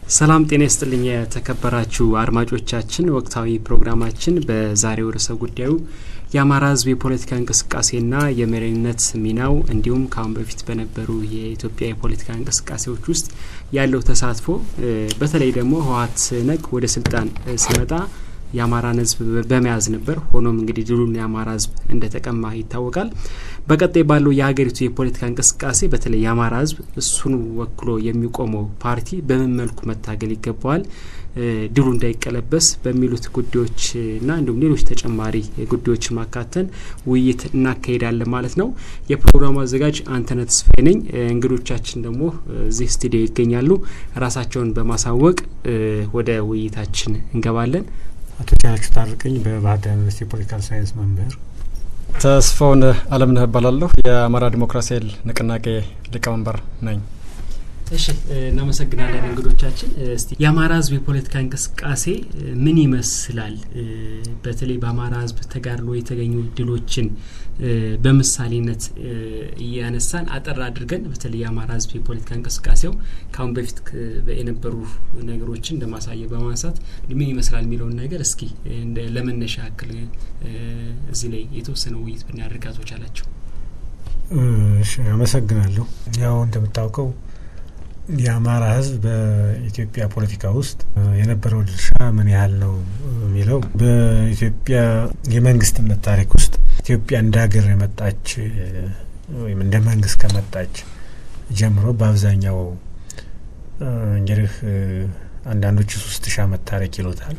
ሰላም ጤና ይስጥልኝ የተከበራችሁ አድማጮቻችን፣ ወቅታዊ ፕሮግራማችን በዛሬው ርዕሰ ጉዳዩ የአማራ ሕዝብ የፖለቲካ እንቅስቃሴና የመሪነት ሚናው እንዲሁም ከአሁን በፊት በነበሩ የኢትዮጵያ የፖለቲካ እንቅስቃሴዎች ውስጥ ያለው ተሳትፎ በተለይ ደግሞ ህወሓት ነግ ወደ ስልጣን ሲመጣ የአማራን ህዝብ በመያዝ ነበር። ሆኖም እንግዲህ ድሉን የአማራ ህዝብ እንደተቀማ ይታወቃል። በቀጣይ ባለው የሀገሪቱ የፖለቲካ እንቅስቃሴ በተለይ የአማራ ህዝብ እሱን ወክሎ የሚቆመው ፓርቲ በምን መልኩ መታገል ይገባዋል፣ ድሉ እንዳይቀለበስ በሚሉት ጉዳዮችና እንዲሁም ሌሎች ተጨማሪ ጉዳዮችን ማካተን ውይይት እናካሄዳለን ማለት ነው። የፕሮግራሙ አዘጋጅ አንተነህ ተስፋዬ ነኝ። እንግዶቻችን ደግሞ እዚህ ስቱዲዮ ይገኛሉ። ራሳቸውን በማሳወቅ ወደ ውይይታችን እንገባለን። አቶ ቻናችሁ ታርቀኝ በባህር ዳር ዩኒቨርሲቲ የፖለቲካል ሳይንስ መምህር። ተስፋውን አለምነህ እባላለሁ የአማራ ዲሞክራሲያዊ ንቅናቄ ሊቀመንበር ነኝ። እሺ እናመሰግናለን እንግዶቻችን። እስቲ የአማራ ህዝብ የፖለቲካ እንቅስቃሴ ምን ይመስላል? በተለይ በአማራ ህዝብ ተጋድሎ የተገኙ ድሎችን በምሳሌነት እያነሳን አጠር አድርገን በተለይ የአማራ ህዝብ የፖለቲካ እንቅስቃሴው ከአሁን በፊት የነበሩ ነገሮችን እንደ ማሳያ በማንሳት ምን ይመስላል የሚለውን ነገር እስኪ ለመነሻ ያክል እዚህ ላይ የተወሰነ ውይይት ብናደርግ አቶ ቻላቸው። እሺ አመሰግናለሁ። ያው እንደምታውቀው የአማራ ህዝብ በኢትዮጵያ ፖለቲካ ውስጥ የነበረው ድርሻ ምን ያህል ነው የሚለው በኢትዮጵያ የመንግስትነት ታሪክ ውስጥ ኢትዮጵያ እንደ ሀገር የመጣች ወይም እንደ መንግስት ከመጣች ጀምሮ በአብዛኛው እንግዲህ አንዳንዶቹ ሶስት ሺህ ዓመት ታሪክ ይሉታል።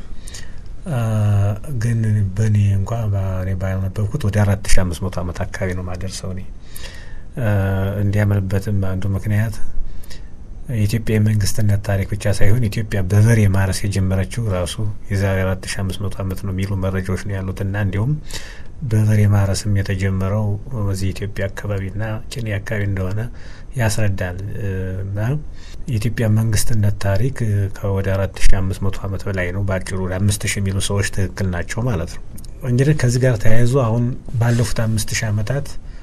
ግን በእኔ እንኳ እኔ ባነበብኩት ወደ አራት ሺህ አምስት መቶ ዓመት አካባቢ ነው ማደርሰው እኔ እንዲያምንበትም አንዱ ምክንያት የኢትዮጵያ የመንግስትነት ታሪክ ብቻ ሳይሆን ኢትዮጵያ በበሬ ማረስ የጀመረችው ራሱ የዛሬ አራት ሺ አምስት መቶ ዓመት ነው የሚሉ መረጃዎች ነው ያሉት እና እንዲሁም በበሬ ማረስም የተጀመረው በዚህ ኢትዮጵያ አካባቢና ጭኔ አካባቢ እንደሆነ ያስረዳል እና የኢትዮጵያ መንግስትነት ታሪክ ከወደ አራት ሺ አምስት መቶ ዓመት በላይ ነው። በአጭሩ ወደ አምስት ሺ የሚሉ ሰዎች ትክክል ናቸው ማለት ነው። እንግዲህ ከዚህ ጋር ተያይዞ አሁን ባለፉት አምስት ሺህ ዓመታት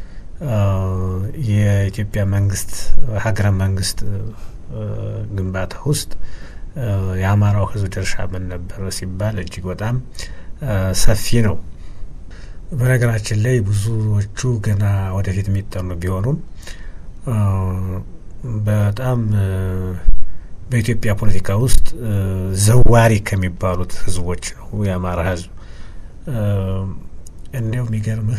የኢትዮጵያ መንግስት ሀገረ መንግስት ግንባታ ውስጥ የአማራው ህዝብ ድርሻ ምን ነበር ሲባል እጅግ በጣም ሰፊ ነው። በነገራችን ላይ ብዙዎቹ ገና ወደፊት የሚጠኑ ቢሆኑም በጣም በኢትዮጵያ ፖለቲካ ውስጥ ዘዋሪ ከሚባሉት ህዝቦች ነው የአማራ ህዝብ። እንዲያው የሚገርምህ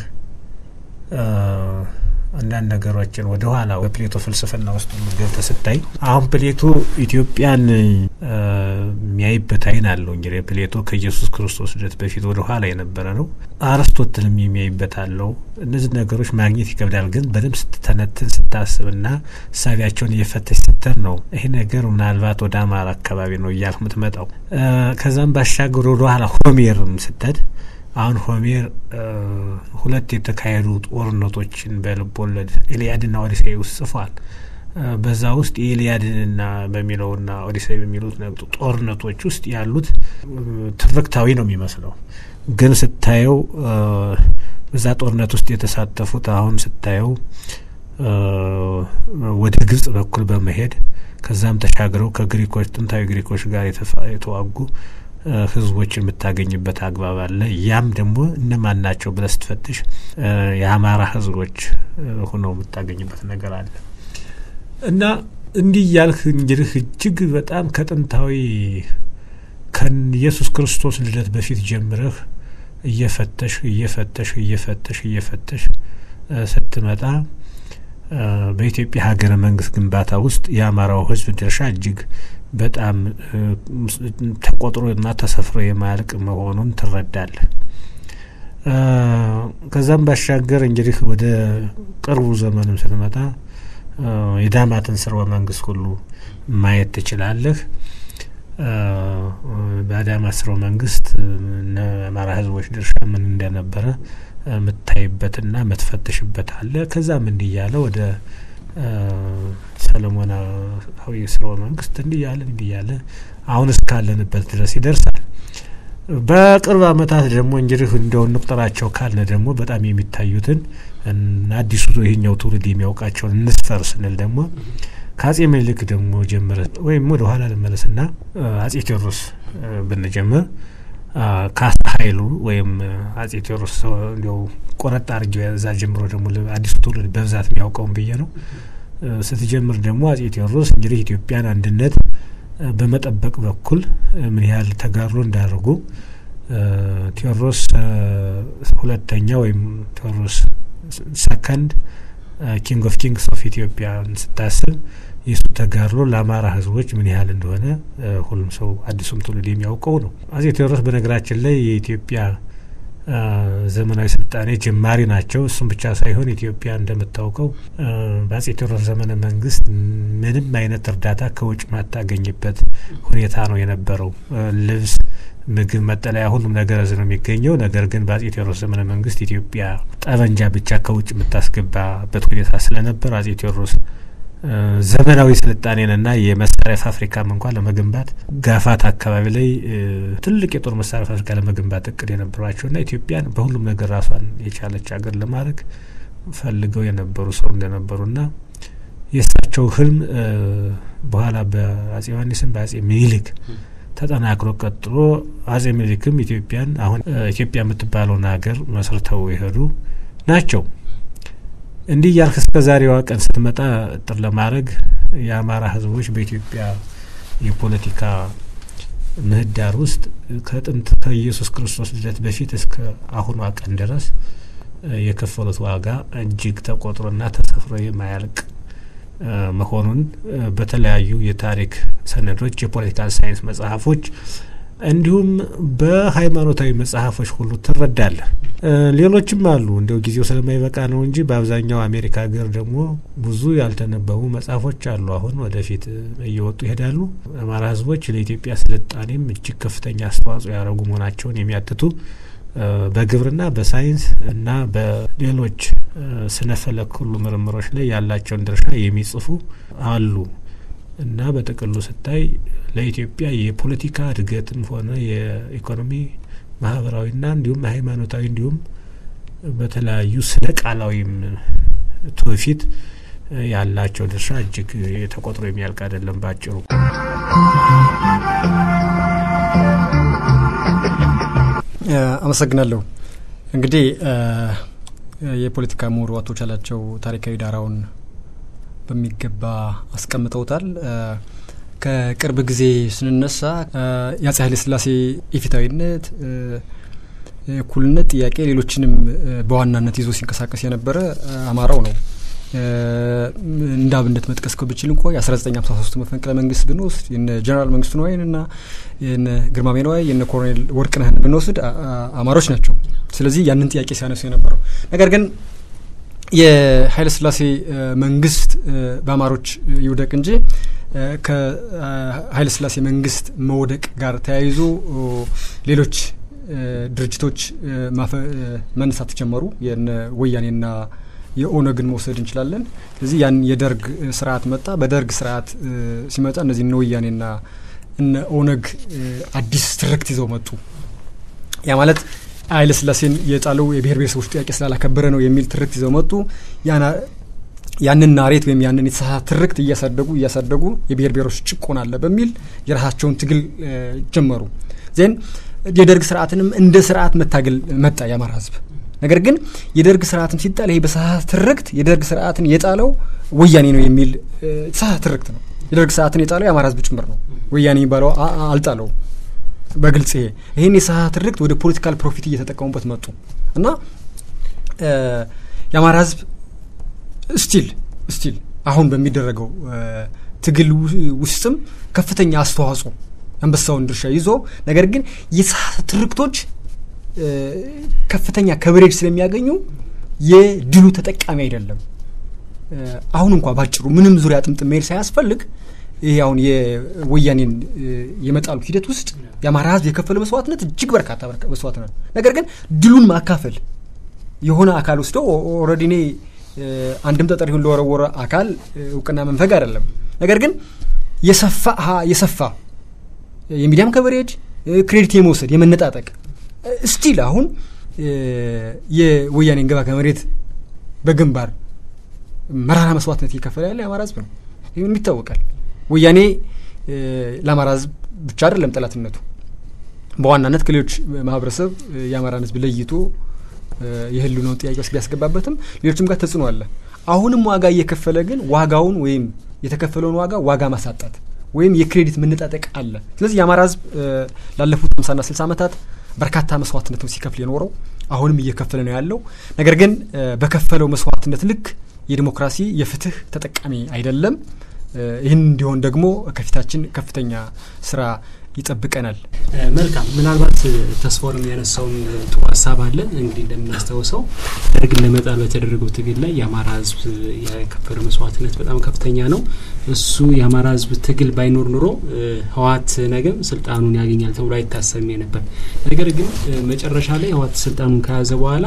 አንዳንድ ነገሮችን ወደ ኋላ በፕሌቶ ፍልስፍና ውስጥ ገብተህ ስታይ አሁን ፕሌቶ ኢትዮጵያን የሚያይበት አይን አለው። እንግዲህ ፕሌቶ ከኢየሱስ ክርስቶስ ልደት በፊት ወደ ኋላ የነበረ ነው። አርስቶትልም የሚያይበት አለው። እነዚህ ነገሮች ማግኘት ይከብዳል፣ ግን በደንብ ስትተነትን ስታስብና እሳቢያቸውን እየፈተሽ ስትር ነው ይሄ ነገር ምናልባት ወደ አማራ አካባቢ ነው እያልክ የምትመጣው። ከዛም ባሻገር ወደ ኋላ ሆሜርም ስትሄድ አሁን ሆሜር ሁለት የተካሄዱ ጦርነቶችን በልብ ወለድ ኤልያድና ኦዲሴይ ውስጥ ጽፏል። በዛ ውስጥ የኤልያድንና በሚለውና ኦዲሴይ በሚሉት ጦርነቶች ውስጥ ያሉት ትርክታዊ ነው የሚመስለው፣ ግን ስታየው በዛ ጦርነት ውስጥ የተሳተፉት አሁን ስታየው ወደ ግብጽ በኩል በመሄድ ከዛም ተሻግረው ከግሪኮች ጥንታዊ ግሪኮች ጋር የተዋጉ ህዝቦችን የምታገኝበት አግባብ አለ። ያም ደግሞ እነማን ናቸው ብለህ ስትፈትሽ የአማራ ህዝቦች ሆነው የምታገኝበት ነገር አለ እና እንዲህ እያልክ እንግዲህ እጅግ በጣም ከጥንታዊ ከኢየሱስ ክርስቶስ ልደት በፊት ጀምረህ እየፈተሽ እየፈተሽ እየፈተሽ እየፈተሽ ስትመጣ በኢትዮጵያ ሀገረ መንግስት ግንባታ ውስጥ የአማራው ህዝብ ድርሻ እጅግ በጣም ተቆጥሮና ተሰፍሮ የማያልቅ መሆኑን ትረዳለህ። ከዛም ባሻገር እንግዲህ ወደ ቅርቡ ዘመንም ስትመጣ የዳማትን ስርወ መንግስት ሁሉ ማየት ትችላለህ። በዳማት ስርወ መንግስት አማራ ህዝቦች ድርሻ ምን እንደነበረ የምታይበትና የምትፈትሽበት አለ። ከዛም እንዲህ እያለ ወደ ሰለሞናዊ ስርወ መንግስት እንዲህ እያለ እንዲህ እያለ አሁን እስካለንበት ድረስ ይደርሳል። በቅርብ አመታት ደግሞ እንግዲህ እንደው እንቁጠራቸው ካለ ደግሞ በጣም የሚታዩትን አዲሱ ይህኛው ትውልድ የሚያውቃቸውን እንስፈር ስንል ደግሞ ከአጼ ምኒልክ ደግሞ ጀምረ ወይም ወደ ኋላ ልመለስና አጼ ቴዎድሮስ ብንጀምር ካሳ ኃይሉ ወይም አጼ ቴዎድሮስ እንዲያው ቆረጥ አድርጌ እዛ ጀምሮ ደግሞ አዲሱ ትውልድ በብዛት የሚያውቀውን ብዬ ነው። ስትጀምር ደግሞ አጼ ቴዎድሮስ እንግዲህ ኢትዮጵያን አንድነት በመጠበቅ በኩል ምን ያህል ተጋድሎ እንዳደርጉ ቴዎድሮስ ሁለተኛ ወይም ቴዎድሮስ ሰከንድ ኪንግ ኦፍ ኪንግስ ኦፍ ኢትዮጵያን ስታስብ የእሱ ተጋድሎ ለአማራ ሕዝቦች ምን ያህል እንደሆነ ሁሉም ሰው አዲሱም ትውልድ የሚያውቀው ነው። አጼ ቴዎድሮስ በነገራችን ላይ የኢትዮጵያ ዘመናዊ ስልጣኔ ጀማሪ ናቸው። እሱም ብቻ ሳይሆን ኢትዮጵያ እንደምታውቀው በአጼ ቴዎድሮስ ዘመነ መንግስት ምንም አይነት እርዳታ ከውጭ ማታገኝበት ሁኔታ ነው የነበረው። ልብስ፣ ምግብ፣ መጠለያ ሁሉም ነገር እዚህ ነው የሚገኘው። ነገር ግን በአጼ ቴዎድሮስ ዘመነ መንግስት ኢትዮጵያ ጠበንጃ ብቻ ከውጭ የምታስገባበት ሁኔታ ስለነበር አጼ ቴዎድሮስ ዘመናዊ ስልጣኔንና የመሳሪያ ፋብሪካም እንኳን ለመገንባት ጋፋት አካባቢ ላይ ትልቅ የጦር መሳሪያ ፋብሪካ ለመገንባት እቅድ የነበሯቸውና ኢትዮጵያን በሁሉም ነገር ራሷን የቻለች ሀገር ለማድረግ ፈልገው የነበሩ ሰው እንደነበሩና የእሳቸው ህልም በኋላ በአጼ ዮሐንስም በአጼ ሚኒሊክ ተጠናክሮ ቀጥሎ አጼ ሚኒሊክም ኢትዮጵያን አሁን ኢትዮጵያ የምትባለውን ሀገር መስርተው የሄዱ ናቸው። እንዲህ እያልክ እስከ ዛሬዋ ቀን ስትመጣ ጥር ለማድረግ የአማራ ህዝቦች በኢትዮጵያ የፖለቲካ ምህዳር ውስጥ ከጥንት ከኢየሱስ ክርስቶስ ልደት በፊት እስከ አሁኗ ቀን ድረስ የከፈሉት ዋጋ እጅግ ተቆጥሮና ተሰፍሮ የማያልቅ መሆኑን በተለያዩ የታሪክ ሰነዶች፣ የፖለቲካል ሳይንስ መጽሐፎች እንዲሁም በሃይማኖታዊ መጽሐፎች ሁሉ ትረዳለህ። ሌሎችም አሉ። እንዲያው ጊዜው ስለማይበቃ ነው እንጂ በአብዛኛው አሜሪካ ሀገር ደግሞ ብዙ ያልተነበቡ መጽሐፎች አሉ። አሁን ወደፊት እየወጡ ይሄዳሉ። አማራ ህዝቦች ለኢትዮጵያ ስልጣኔም እጅግ ከፍተኛ አስተዋጽኦ ያደረጉ መሆናቸውን የሚያትቱ በግብርና፣ በሳይንስ እና በሌሎች ስነፈለክ ሁሉ ምርምሮች ላይ ያላቸውን ድርሻ የሚጽፉ አሉ እና በጥቅሉ ስታይ ለኢትዮጵያ የፖለቲካ እድገትም ሆነ የኢኮኖሚ ማህበራዊና እንዲሁም ሃይማኖታዊ እንዲሁም በተለያዩ ስነ ቃላዊም ትውፊት ያላቸው ድርሻ እጅግ ተቆጥሮ የሚያልቅ አይደለም። ባጭሩ አመሰግናለሁ። እንግዲህ የፖለቲካ ምሁሩ አቶ ቻላቸው ታሪካዊ ዳራውን በሚገባ አስቀምጠውታል። ከቅርብ ጊዜ ስንነሳ የአጼ ኃይለ ሥላሴ ኢፍትሐዊነት፣ እኩልነት ጥያቄ ሌሎችንም በዋናነት ይዞ ሲንቀሳቀስ የነበረ አማራው ነው። እንደ አብነት መጥቀስ ብችል እንኳ የ1953 መፈንቅለ መንግስት ብንወስድ የነ ጀነራል መንግስቱ ነዋይን እና የነ ግርማሜ ነዋይ የነ ኮሎኔል ወርቅነህን ብንወስድ አማሮች ናቸው። ስለዚህ ያንን ጥያቄ ሲያነሱ የነበረው ነገር ግን የኃይለ ሥላሴ መንግስት በአማሮች ይውደቅ እንጂ ከኃይለ ሥላሴ መንግስት መውደቅ ጋር ተያይዞ ሌሎች ድርጅቶች መነሳት ጀመሩ። የነ ወያኔና የኦነግን መውሰድ እንችላለን። ስለዚህ ያን የደርግ ስርዓት መጣ። በደርግ ስርዓት ሲመጣ እነዚህ እነ ወያኔና እነ ኦነግ አዲስ ትርክት ይዘው መጡ። ያ ማለት ኃይለ ሥላሴን የጣለው የብሔር ብሔረሰቦች ጥያቄ ስላላከበረ ነው የሚል ትርክት ይዘው መጡ። ያንን ናሬት ወይም ያንን የተሳሳተ ትርክት እያሳደጉ እያሳደጉ የብሔር ብሔሮች ጭቆና አለ በሚል የራሳቸውን ትግል ጀመሩ። ዜን የደርግ ስርዓትንም እንደ ስርዓት መታገል መጣ የአማራ ህዝብ። ነገር ግን የደርግ ስርዓትም ሲጣል ይሄ በተሳሳተ ትርክት የደርግ ስርዓትን የጣለው ወያኔ ነው የሚል የተሳሳተ ትርክት ነው። የደርግ ስርዓትን የጣለው የአማራ ህዝብ ጭምር ነው። ወያኔ የሚባለው አልጣለው በግልጽ ይሄ ይህን የሳት ትርክት ወደ ፖለቲካል ፕሮፊት እየተጠቀሙበት መጡ እና የአማራ ህዝብ ስቲል ስቲል አሁን በሚደረገው ትግል ውስጥም ከፍተኛ አስተዋጽኦ አንበሳውን ድርሻ ይዞ ነገር ግን የሳት ትርክቶች ከፍተኛ ከበሬጅ ስለሚያገኙ የድሉ ተጠቃሚ አይደለም። አሁን እንኳ ባጭሩ ምንም ዙሪያ ጥምጥም መሄድ ሳያስፈልግ ይሄ አሁን የወያኔን የመጣሉ ሂደት ውስጥ የአማራ ህዝብ የከፈለ መስዋዕትነት እጅግ በርካታ መስዋዕትነት፣ ነገር ግን ድሉን ማካፈል የሆነ አካል ወስዶ ኦልሬዲ እኔ አንድም ጠጠር ይሁን ለወረወረ አካል እውቅና መንፈግ አይደለም። ነገር ግን የሰፋ የሰፋ የሚዲያም ከቨሬጅ ክሬዲት የመውሰድ የመነጣጠቅ ስቲል አሁን የወያኔን ገባ ከመሬት በግንባር መራራ መስዋዕትነት እየከፈለ ያለ የአማራ ህዝብ ነው። ይህም ይታወቃል። ወያኔ ለአማራ ህዝብ ብቻ አይደለም ጠላትነቱ በዋናነት ከሌሎች ማህበረሰብ የአማራን ህዝብ ለይቶ የህልውናውን ጥያቄ ውስጥ ቢያስገባበትም ሌሎችም ጋር ተጽዕኖ አለ። አሁንም ዋጋ እየከፈለ ግን ዋጋውን ወይም የተከፈለውን ዋጋ ዋጋ ማሳጣት ወይም የክሬዲት መነጣጠቅ አለ። ስለዚህ የአማራ ህዝብ ላለፉት ሃምሳና ስልሳ ዓመታት በርካታ መስዋዕትነት ነው ሲከፍል የኖረው አሁንም እየከፈለ ነው ያለው። ነገር ግን በከፈለው መስዋዕትነት ልክ የዲሞክራሲ የፍትህ ተጠቃሚ አይደለም። ይህን እንዲሆን ደግሞ ከፊታችን ከፍተኛ ስራ ይጠብቀናል። መልካም። ምናልባት ተስፋውንም ያነሳውን ጥሩ ሀሳብ አለ። እንግዲህ እንደምናስታውሰው ደርግን ለመጣል በተደረገው ትግል ላይ የአማራ ህዝብ የከፈለው መስዋዕትነት በጣም ከፍተኛ ነው። እሱ የአማራ ህዝብ ትግል ባይኖር ኑሮ ህወሓት ነገም ስልጣኑን ያገኛል ተብሎ አይታሰብም ነበር። ነገር ግን መጨረሻ ላይ ህወሓት ስልጣኑን ከያዘ በኋላ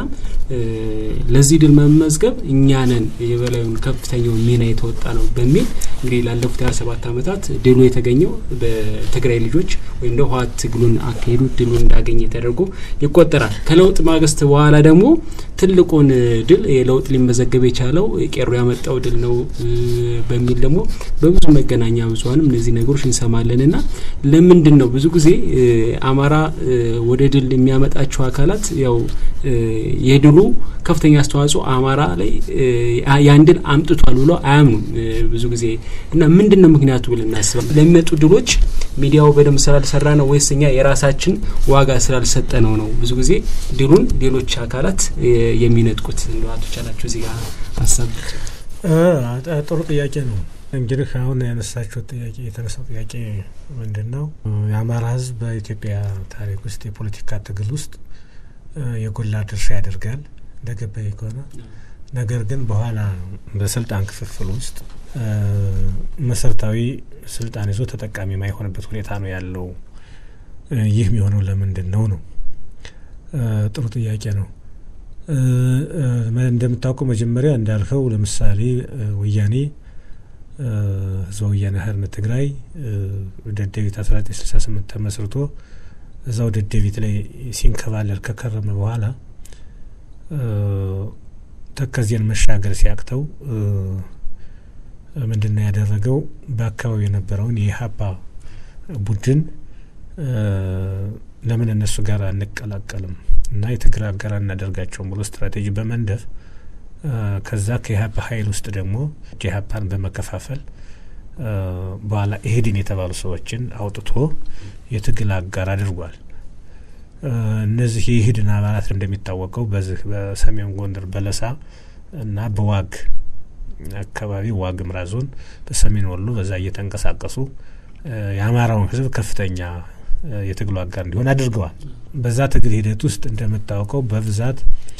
ለዚህ ድል መመዝገብ እኛንን የበላዩን ከፍተኛውን ሚና የተወጣ ነው በሚል እንግዲህ ላለፉት ሀያ ሰባት ዓመታት ድሉ የተገኘው በትግራይ ልጆች ወይም ደግሞ ህወሓት ትግሉን አካሄዱ ድሉን እንዳገኘ ተደርጎ ይቆጠራል። ከለውጥ ማግስት በኋላ ደግሞ ትልቁን ድል የለውጥ ሊመዘገብ የቻለው ቄሮ ያመጣው ድል ነው በሚል ደግሞ በብዙ መገናኛ ብዙኃንም እነዚህ ነገሮች እንሰማለን እና ለምንድን ነው ብዙ ጊዜ አማራ ወደ ድል የሚያመጣቸው አካላት ያው የድሉ ከፍተኛ አስተዋጽኦ አማራ ላይ ያን ድል አምጥቷል ብሎ አያምኑም ብዙ ጊዜ እና ምንድን ነው ምክንያቱ ብለን እናስባለን። ለሚመጡ ድሎች ሚዲያው በደንብ ስላልሰራ ነው ወይስ እኛ የራሳችን ዋጋ ስላልሰጠ ነው ነው ብዙ ጊዜ ድሉን ሌሎች አካላት የሚነጥቁት? እንደ አቶ ቻላቸው እዚህ ጋር ሀሳብ ጥሩ ጥያቄ ነው። እንግዲህ አሁን ያነሳችሁት ጥያቄ የተነሳው ጥያቄ ምንድን ነው? የአማራ ሕዝብ በኢትዮጵያ ታሪክ ውስጥ የፖለቲካ ትግል ውስጥ የጎላ ድርሻ ያደርጋል እንደገባኝ ከሆነ ነገር ግን በኋላ በስልጣን ክፍፍል ውስጥ መሰረታዊ ስልጣን ይዞ ተጠቃሚ የማይሆንበት ሁኔታ ነው ያለው። ይህ የሚሆነው ለምንድን ነው ነው? ጥሩ ጥያቄ ነው። እንደምታውቀው መጀመሪያ እንዳልከው ለምሳሌ ወያኔ ህዝበ ወያኔ ሓርነት ትግራይ ደደቢት አስራ ዘጠኝ ስልሳ ስምንት ተመስርቶ እዛው ደደቢት ላይ ሲንከባለል ከከረመ በኋላ ተከዜን መሻገር ሲያቅተው ምንድን ነው ያደረገው? በአካባቢው የነበረውን የኢህአፓ ቡድን ለምን እነሱ ጋር አንቀላቀልም እና የትግል አጋር እናደርጋቸውም ብሎ ስትራቴጂ በመንደፍ ከዛ ከኢህአፓ ኃይል ውስጥ ደግሞ ኢህአፓን በመከፋፈል በኋላ ኢህዴን የተባሉ ሰዎችን አውጥቶ የትግል አጋር አድርጓል። እነዚህ የኢህዴን አባላት እንደሚታወቀው በዚህ በሰሜን ጎንደር በለሳ እና በዋግ አካባቢ ዋግ ምራ ዞን በሰሜን ወሎ በዛ እየተንቀሳቀሱ የአማራውን ህዝብ ከፍተኛ የትግሉ አጋር እንዲሆን አድርገዋል። በዛ ትግል ሂደት ውስጥ እንደምታውቀው በብዛት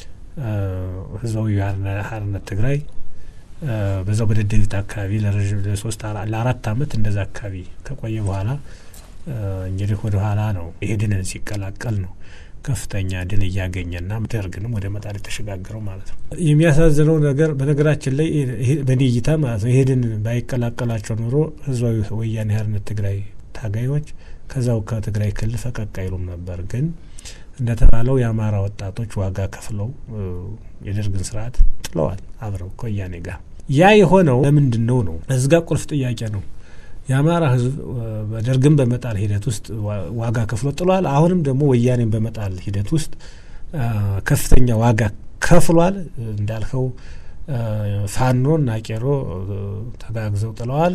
ህዝባዊ ሓርነት ትግራይ በዛው በደደቢት አካባቢ ለሶስት ለአራት አመት እንደዛ አካባቢ ከቆየ በኋላ እንግዲህ ወደ ኋላ ነው ኢህዴንን ሲቀላቀል ነው ከፍተኛ ድል እያገኘና ደርግንም ወደ መጣል የተሸጋገረው ማለት ነው። የሚያሳዝነው ነገር በነገራችን ላይ በእኔ እይታ ማለት ነው ኢህዴን ባይቀላቀላቸው ኖሮ ህዝባዊ ወያኔ ሓርነት ትግራይ ታጋዮች ከዛው ከትግራይ ክልል ፈቀቅ አይሉም ነበር። ግን እንደተባለው የአማራ ወጣቶች ዋጋ ከፍለው የደርግን ስርዓት ጥለዋል አብረው ከወያኔ ጋር። ያ የሆነው ለምንድን ነው ነው እዚጋ ቁልፍ ጥያቄ ነው። የአማራ ህዝብ በደርግን በመጣል ሂደት ውስጥ ዋጋ ከፍሎ ጥሏል። አሁንም ደግሞ ወያኔን በመጣል ሂደት ውስጥ ከፍተኛ ዋጋ ከፍሏል። እንዳልከው ፋኖ እና ቄሮ ተጋግዘው ጥለዋል።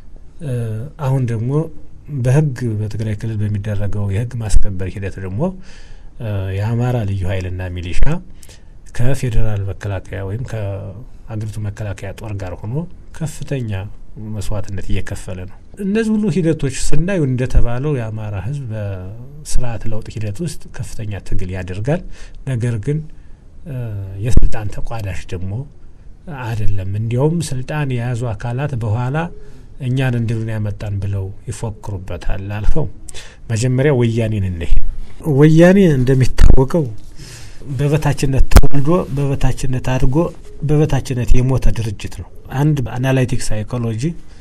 አሁን ደግሞ በህግ በትግራይ ክልል በሚደረገው የህግ ማስከበር ሂደት ደግሞ የአማራ ልዩ ኃይልና ሚሊሻ ከፌዴራል መከላከያ ወይም ከአገሪቱ መከላከያ ጦር ጋር ሆኖ ከፍተኛ መስዋዕትነት እየከፈለ ነው። እነዚህ ሁሉ ሂደቶች ስናዩ እንደተባለው የአማራ ህዝብ በስርዓት ለውጥ ሂደት ውስጥ ከፍተኛ ትግል ያደርጋል። ነገር ግን የስልጣን ተቋዳሽ ደግሞ አይደለም። እንዲያውም ስልጣን የያዙ አካላት በኋላ እኛን እንድሉን ያመጣን ብለው ይፎክሩበታል። አልፈው መጀመሪያ ወያኔን እንይ። ወያኔ እንደሚታወቀው በበታችነት ተወልዶ በበታችነት አድጎ በበታችነት የሞተ ድርጅት ነው። አንድ አናላይቲክ ሳይኮሎጂ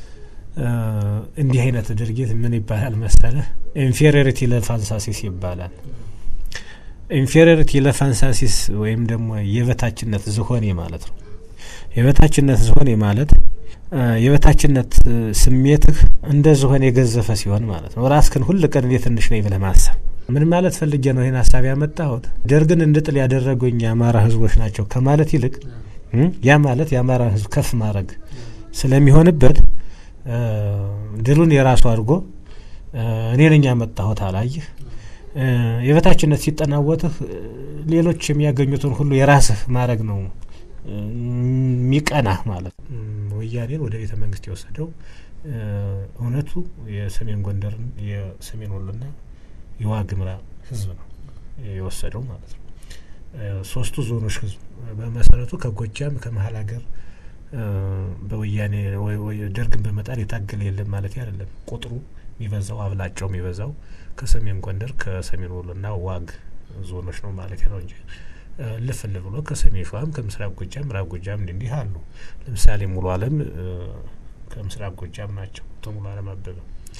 እንዲህ አይነት ድርጊት ምን ይባላል መሰለህ? ኢንፌሪሪቲ ለፋንሳሲስ ይባላል። ኢንፌሪሪቲ ለፋንሳሲስ ወይም ደግሞ የበታችነት ዝሆኔ ማለት ነው። የበታችነት ዝሆኔ ማለት የበታችነት ስሜትህ እንደ ዝሆን የገዘፈ ሲሆን ማለት ነው። ራስክን ሁል ቀን እኔ ትንሽ ነኝ ብለህ ማሰብ ምን ማለት ፈልጌ ነው ይህን ሀሳብ ያመጣሁት? ደርግን እንድጥል ያደረጉኝ የአማራ ህዝቦች ናቸው ከማለት ይልቅ ያ ማለት የአማራ ህዝብ ከፍ ማድረግ ስለሚሆንበት ድሉን የራሱ አድርጎ እኔ ነኝ ያመጣሁት አላየህ። የበታችነት ሲጠናወትህ ሌሎች የሚያገኙትን ሁሉ የራስህ ማድረግ ነው የሚቀናህ ማለት ነው። ወያኔን ወደ ቤተ መንግስት የወሰደው እውነቱ የሰሜን ጎንደርን የሰሜን ወሎና የዋግምራ ህዝብ ነው የወሰደው ማለት ነው። ሶስቱ ዞኖች ህዝብ በመሰረቱ ከጎጃም ከመሀል ሀገር በወያኔ ደርግን በመጣል የታገለ የለም ማለት አይደለም። ቁጥሩ የሚበዛው አብላጫው የሚበዛው ከሰሜን ጎንደር ከሰሜን ወሎና ዋግ ዞኖች ነው ማለት ነው እንጂ ልፍል ብሎ ከሰሜን ሸዋም ከምስራቅ ጎጃም ምዕራብ ጎጃም እንዲህ አሉ። ለምሳሌ ሙሉ አለም ከምስራቅ ጎጃም ናቸው። አቶ ሙሉ አለም አበበ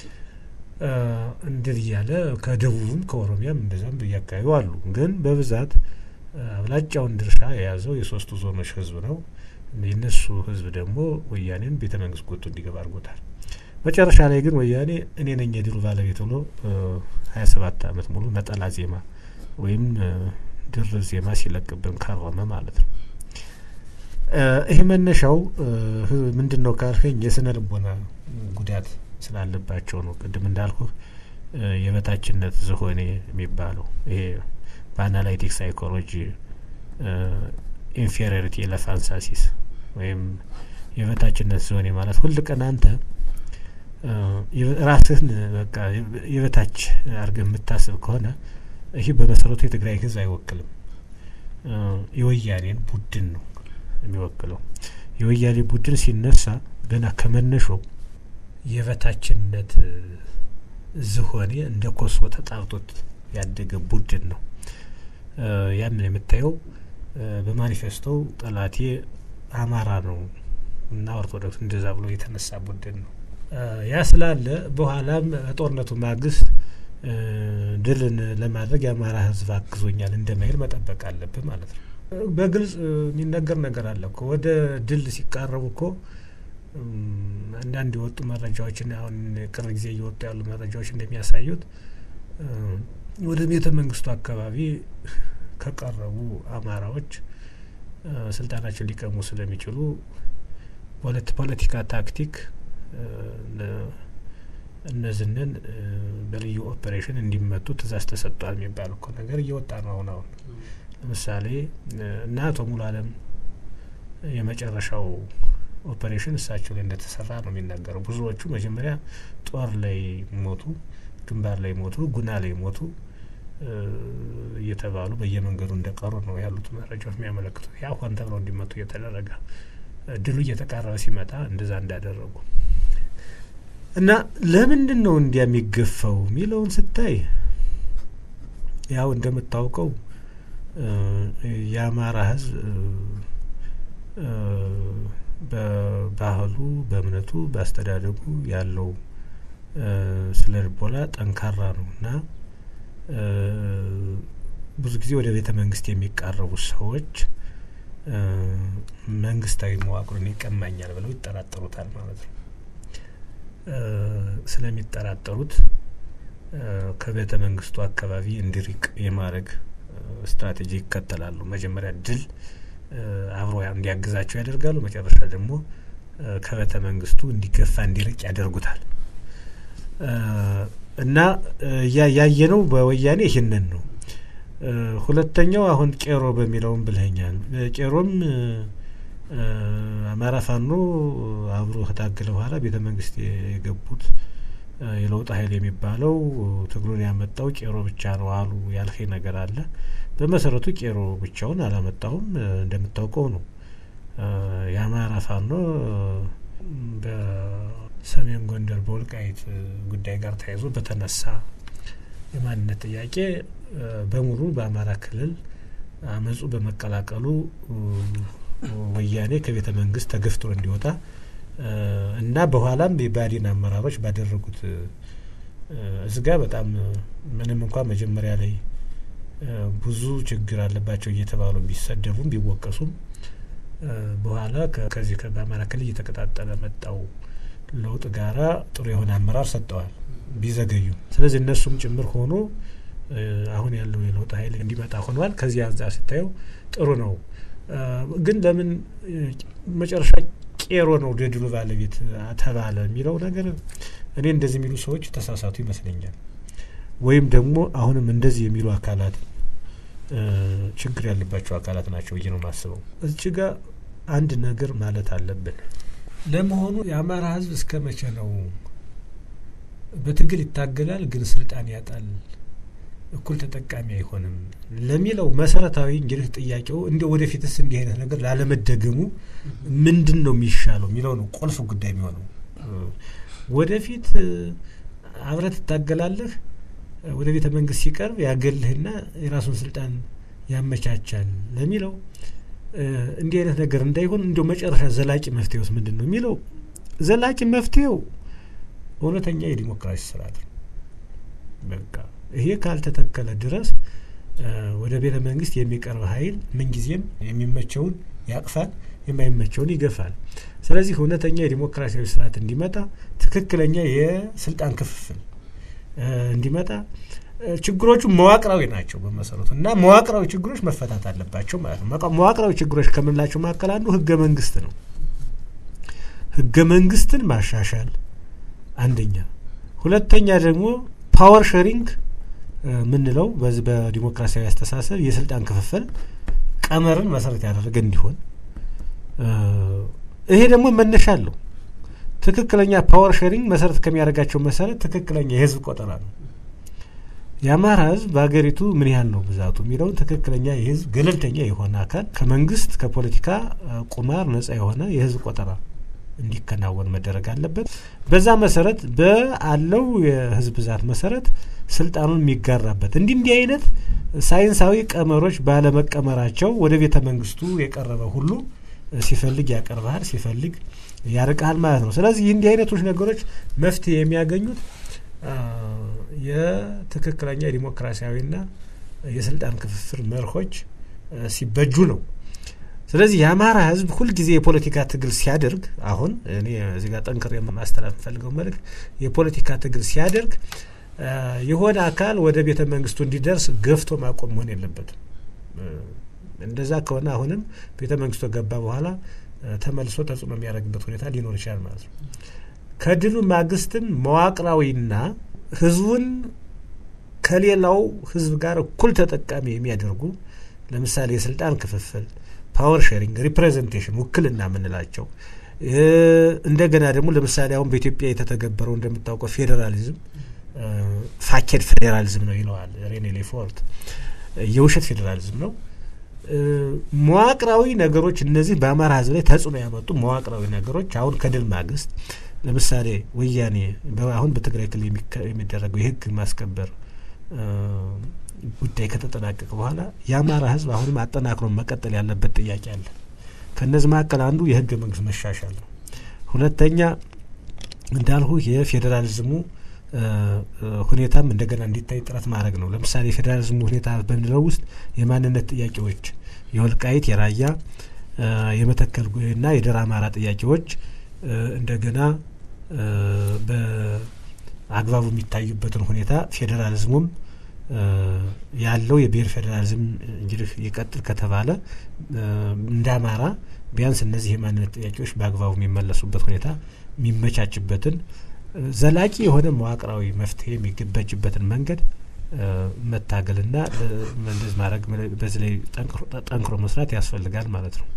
እንድል እያለ ከደቡብም ከኦሮሚያም እንደዛም እያካባቢው አሉ። ግን በብዛት አብላጫውን ድርሻ የያዘው የሶስቱ ዞኖች ህዝብ ነው። የነሱ ህዝብ ደግሞ ወያኔን ቤተ መንግስት ጎቶ እንዲገባ አድርጎታል። መጨረሻ ላይ ግን ወያኔ እኔ ነኝ የድሉ ባለቤት ብሎ ሀያ ሰባት አመት ሙሉ ነጠላ ዜማ ወይም ድር ዜማ ሲለቅብን ከረመ ማለት ነው። ይህ መነሻው ምንድን ነው ካልከኝ የስነ ልቦና ጉዳት ስላለባቸው ነው። ቅድም እንዳልኩ የበታችነት ዝሆኔ የሚባለው ይሄ በአናላይቲክ ሳይኮሎጂ ኢንፌሪዮሪቲ ኤለፋንሳሲስ ወይም የበታችነት ዝሆኔ ማለት ሁል ቀን አንተ ራስህን በቃ የበታች አድርገህ የምታስብ ከሆነ ይህ በመሰረቱ የትግራይ ህዝብ አይወክልም። የወያኔን ቡድን ነው የሚወክለው። የወያኔ ቡድን ሲነሳ ገና ከመነሾው የበታችነት ዝሆኔ እንደ ኮሶ ተጣርቶት ያደገ ቡድን ነው። ያንን የምታየው በማኒፌስቶው ጠላቴ አማራ ነው እና ኦርቶዶክስ እንደዛ ብሎ የተነሳ ቡድን ነው። ያ ስላለ በኋላም በጦርነቱ ማግስት ድልን ለማድረግ የአማራ ህዝብ አግዞኛል እንደማይል መጠበቅ አለብህ ማለት ነው። በግልጽ የሚነገር ነገር አለ እኮ ወደ ድል ሲቃረቡ እኮ አንዳንድ የወጡ መረጃዎችን አሁን ቅርብ ጊዜ እየወጡ ያሉ መረጃዎች እንደሚያሳዩት ወደ ቤተ መንግስቱ አካባቢ ከቀረቡ አማራዎች ስልጣናቸውን ሊቀሙ ስለሚችሉ በሁለት ፖለቲካ ታክቲክ እነዚህንን በልዩ ኦፐሬሽን እንዲመቱ ትእዛዝ ተሰጥቷል የሚባል እኮ ነገር እየወጣ ነው አሁን አሁን ለምሳሌ እና አቶ ሙሉ አለም የመጨረሻው ኦፐሬሽን እሳቸው ላይ እንደተሰራ ነው የሚናገረው። ብዙዎቹ መጀመሪያ ጦር ላይ ሞቱ፣ ግንባር ላይ ሞቱ፣ ጉና ላይ ሞቱ እየተባሉ በየመንገዱ እንደቀሩ ነው ያሉት መረጃዎች የሚያመለክቱት። ያ ሆን ተብለው እንዲመቱ እየተደረገ ድሉ እየተቃረበ ሲመጣ እንደዛ እንዳደረጉ እና ለምንድን ነው እንዲያ የሚገፋው የሚለውን ስታይ ያው እንደምታውቀው የአማራ ሕዝብ በባህሉ፣ በእምነቱ፣ በአስተዳደጉ ያለው ስለ ልቦና ጠንካራ ነው እና ብዙ ጊዜ ወደ ቤተ መንግስት የሚቃረቡ ሰዎች መንግስታዊ መዋቅሩን ይቀማኛል ብለው ይጠራጠሩታል ማለት ነው። ስለሚጠራጠሩት ከቤተ መንግስቱ አካባቢ እንዲርቅ የማድረግ ስትራቴጂ ይከተላሉ። መጀመሪያ ድል አብሮ እንዲያግዛቸው ያደርጋሉ። መጨረሻ ደግሞ ከቤተ መንግስቱ እንዲገፋ እንዲርቅ ያደርጉታል። እና ያየነው በወያኔ ይህንን ነው። ሁለተኛው አሁን ቄሮ በሚለውም ብልኸኛል። ቄሮም አማራ ፋኖ አብሮ ከታገለ በኋላ ቤተ መንግስት የገቡት የለውጥ ኃይል የሚባለው ትግሉን ያመጣው ቄሮ ብቻ ነው አሉ ያልኸኝ ነገር አለ። በመሰረቱ ቄሮ ብቻውን አላመጣውም። እንደምታውቀው ነው የአማራ ፋኖ በሰሜን ጎንደር በወልቃይት ጉዳይ ጋር ተያይዞ በተነሳ የማንነት ጥያቄ በሙሉ በአማራ ክልል አመፁ በመቀላቀሉ ወያኔ ከቤተ መንግስት ተገፍቶ እንዲወጣ እና በኋላም የባዲን አመራሮች ባደረጉት እዝጋ በጣም ምንም እንኳን መጀመሪያ ላይ ብዙ ችግር አለባቸው እየተባሉ ቢሰደቡም ቢወቀሱም በኋላ ከዚህ በአማራ ክልል እየተቀጣጠለ መጣው ለውጥ ጋራ ጥሩ የሆነ አመራር ሰጠዋል ቢዘገዩ። ስለዚህ እነሱም ጭምር ሆኖ አሁን ያለው የለውጥ ኃይል እንዲመጣ ሆኗል። ከዚህ አንጻር ሲታየው ጥሩ ነው። ግን ለምን መጨረሻ ቄሮ ነው የድሉ ባለቤት ተባለ የሚለው ነገር እኔ እንደዚህ የሚሉ ሰዎች ተሳሳቱ ይመስለኛል። ወይም ደግሞ አሁንም እንደዚህ የሚሉ አካላት ችግር ያለባቸው አካላት ናቸው ብዬ ነው የማስበው። እዚህ ጋር አንድ ነገር ማለት አለብን። ለመሆኑ የአማራ ሕዝብ እስከ መቼ ነው በትግል ይታገላል ግን ስልጣን ያጣል፣ እኩል ተጠቃሚ አይሆንም ለሚለው መሰረታዊ እንግዲህ ጥያቄው እንደ ወደፊትስ እንዲህ አይነት ነገር ላለመደገሙ ምንድን ነው የሚሻለው የሚለው ነው ቁልፍ ጉዳይ የሚሆነው። ወደፊት አብረህ ትታገላለህ ወደ ቤተ መንግስት ሲቀርብ ያገልህና የራሱን ስልጣን ያመቻቻል ለሚለው እንዲህ አይነት ነገር እንዳይሆን እንዲያው መጨረሻ ዘላቂ መፍትሄውስ ምንድን ነው የሚለው ዘላቂ መፍትሄው እውነተኛ የዲሞክራሲ ስርዓት ነው። በቃ ይሄ ካልተተከለ ድረስ ወደ ቤተ መንግስት የሚቀርብ ኃይል ምንጊዜም የሚመቸውን ያቅፋል፣ የማይመቸውን ይገፋል። ስለዚህ እውነተኛ የዲሞክራሲያዊ ስርዓት እንዲመጣ ትክክለኛ የስልጣን ክፍፍል እንዲመጣ ችግሮቹ መዋቅራዊ ናቸው በመሰረቱ እና መዋቅራዊ ችግሮች መፈታት አለባቸው ማለት ነው። መዋቅራዊ ችግሮች ከምንላቸው መካከል አንዱ ህገ መንግስት ነው። ህገ መንግስትን ማሻሻል አንደኛ፣ ሁለተኛ ደግሞ ፓወር ሼሪንግ ምንለው በዚህ በዲሞክራሲያዊ አስተሳሰብ የስልጣን ክፍፍል ቀመርን መሰረት ያደረገ እንዲሆን ይሄ ደግሞ መነሻ አለው። ትክክለኛ ፓወር ሼሪንግ መሰረት ከሚያደርጋቸው መሰረት ትክክለኛ የህዝብ ቆጠራ ነው። የአማራ ህዝብ በሀገሪቱ ምን ያህል ነው ብዛቱ የሚለውን ትክክለኛ የህዝብ ገለልተኛ የሆነ አካል ከመንግስት ከፖለቲካ ቁማር ነጻ የሆነ የህዝብ ቆጠራ እንዲከናወን መደረግ አለበት። በዛ መሰረት በአለው የህዝብ ብዛት መሰረት ስልጣኑን የሚጋራበት እንዲህ እንዲህ አይነት ሳይንሳዊ ቀመሮች ባለመቀመራቸው ወደ ቤተ መንግስቱ የቀረበ ሁሉ ሲፈልግ ያቀርባል፣ ሲፈልግ ያርቃል ማለት ነው። ስለዚህ እንዲህ አይነቶች ነገሮች መፍትሄ የሚያገኙት የትክክለኛ የዲሞክራሲያዊና የስልጣን ክፍፍል መርሆች ሲበጁ ነው። ስለዚህ የአማራ ህዝብ ሁልጊዜ የፖለቲካ ትግል ሲያደርግ አሁን እኔ እዚህ ጋር ጠንክሬ ማስተላለፍ የምፈልገው መልእክት የፖለቲካ ትግል ሲያደርግ የሆነ አካል ወደ ቤተ መንግስቱ እንዲደርስ ገፍቶ ማቆም መሆን የለበትም። እንደዛ ከሆነ አሁንም ቤተ መንግስቱ ገባ በኋላ ተመልሶ ተጽዕኖ የሚያደርግበት ሁኔታ ሊኖር ይችላል ማለት ነው። ከድሉ ማግስትም መዋቅራዊና ህዝቡን ከሌላው ህዝብ ጋር እኩል ተጠቃሚ የሚያደርጉ ለምሳሌ የስልጣን ክፍፍል፣ ፓወር ሼሪንግ፣ ሪፕሬዘንቴሽን ውክልና የምንላቸው እንደገና ደግሞ ለምሳሌ አሁን በኢትዮጵያ የተተገበረው እንደምታውቀው ፌዴራሊዝም ፋኬድ ፌዴራሊዝም ነው ይለዋል ሬኔ ሌፎርት። የውሸት ፌዴራሊዝም ነው። መዋቅራዊ ነገሮች እነዚህ በአማራ ህዝብ ላይ ተጽዕኖ ያመጡ መዋቅራዊ ነገሮች አሁን ከድል ማግስት ለምሳሌ ወያኔ አሁን በትግራይ ክልል የሚደረገው የህግ ማስከበር ጉዳይ ከተጠናቀቀ በኋላ የአማራ ህዝብ አሁንም አጠናክሮ መቀጠል ያለበት ጥያቄ አለ። ከእነዚህ መካከል አንዱ የህገ መንግስት መሻሻል ነው። ሁለተኛ እንዳልሁ የፌዴራሊዝሙ ሁኔታም እንደገና እንዲታይ ጥረት ማድረግ ነው። ለምሳሌ የፌዴራሊዝሙ ሁኔታ በምንለው ውስጥ የማንነት ጥያቄዎች፣ የወልቃይት፣ የራያ፣ የመተከልና የደራ አማራ ጥያቄዎች እንደገና በአግባቡ የሚታዩበትን ሁኔታ ፌዴራሊዝሙም ያለው የብሔር ፌዴራሊዝም እንግዲህ ይቀጥል ከተባለ እንደ አማራ ቢያንስ እነዚህ የማንነት ጥያቄዎች በአግባቡ የሚመለሱበት ሁኔታ የሚመቻችበትን ዘላቂ የሆነ መዋቅራዊ መፍትሄ የሚገበጅበትን መንገድ መታገልና እንደዚህ ማድረግ በዚህ ላይ ጠንክሮ መስራት ያስፈልጋል ማለት ነው።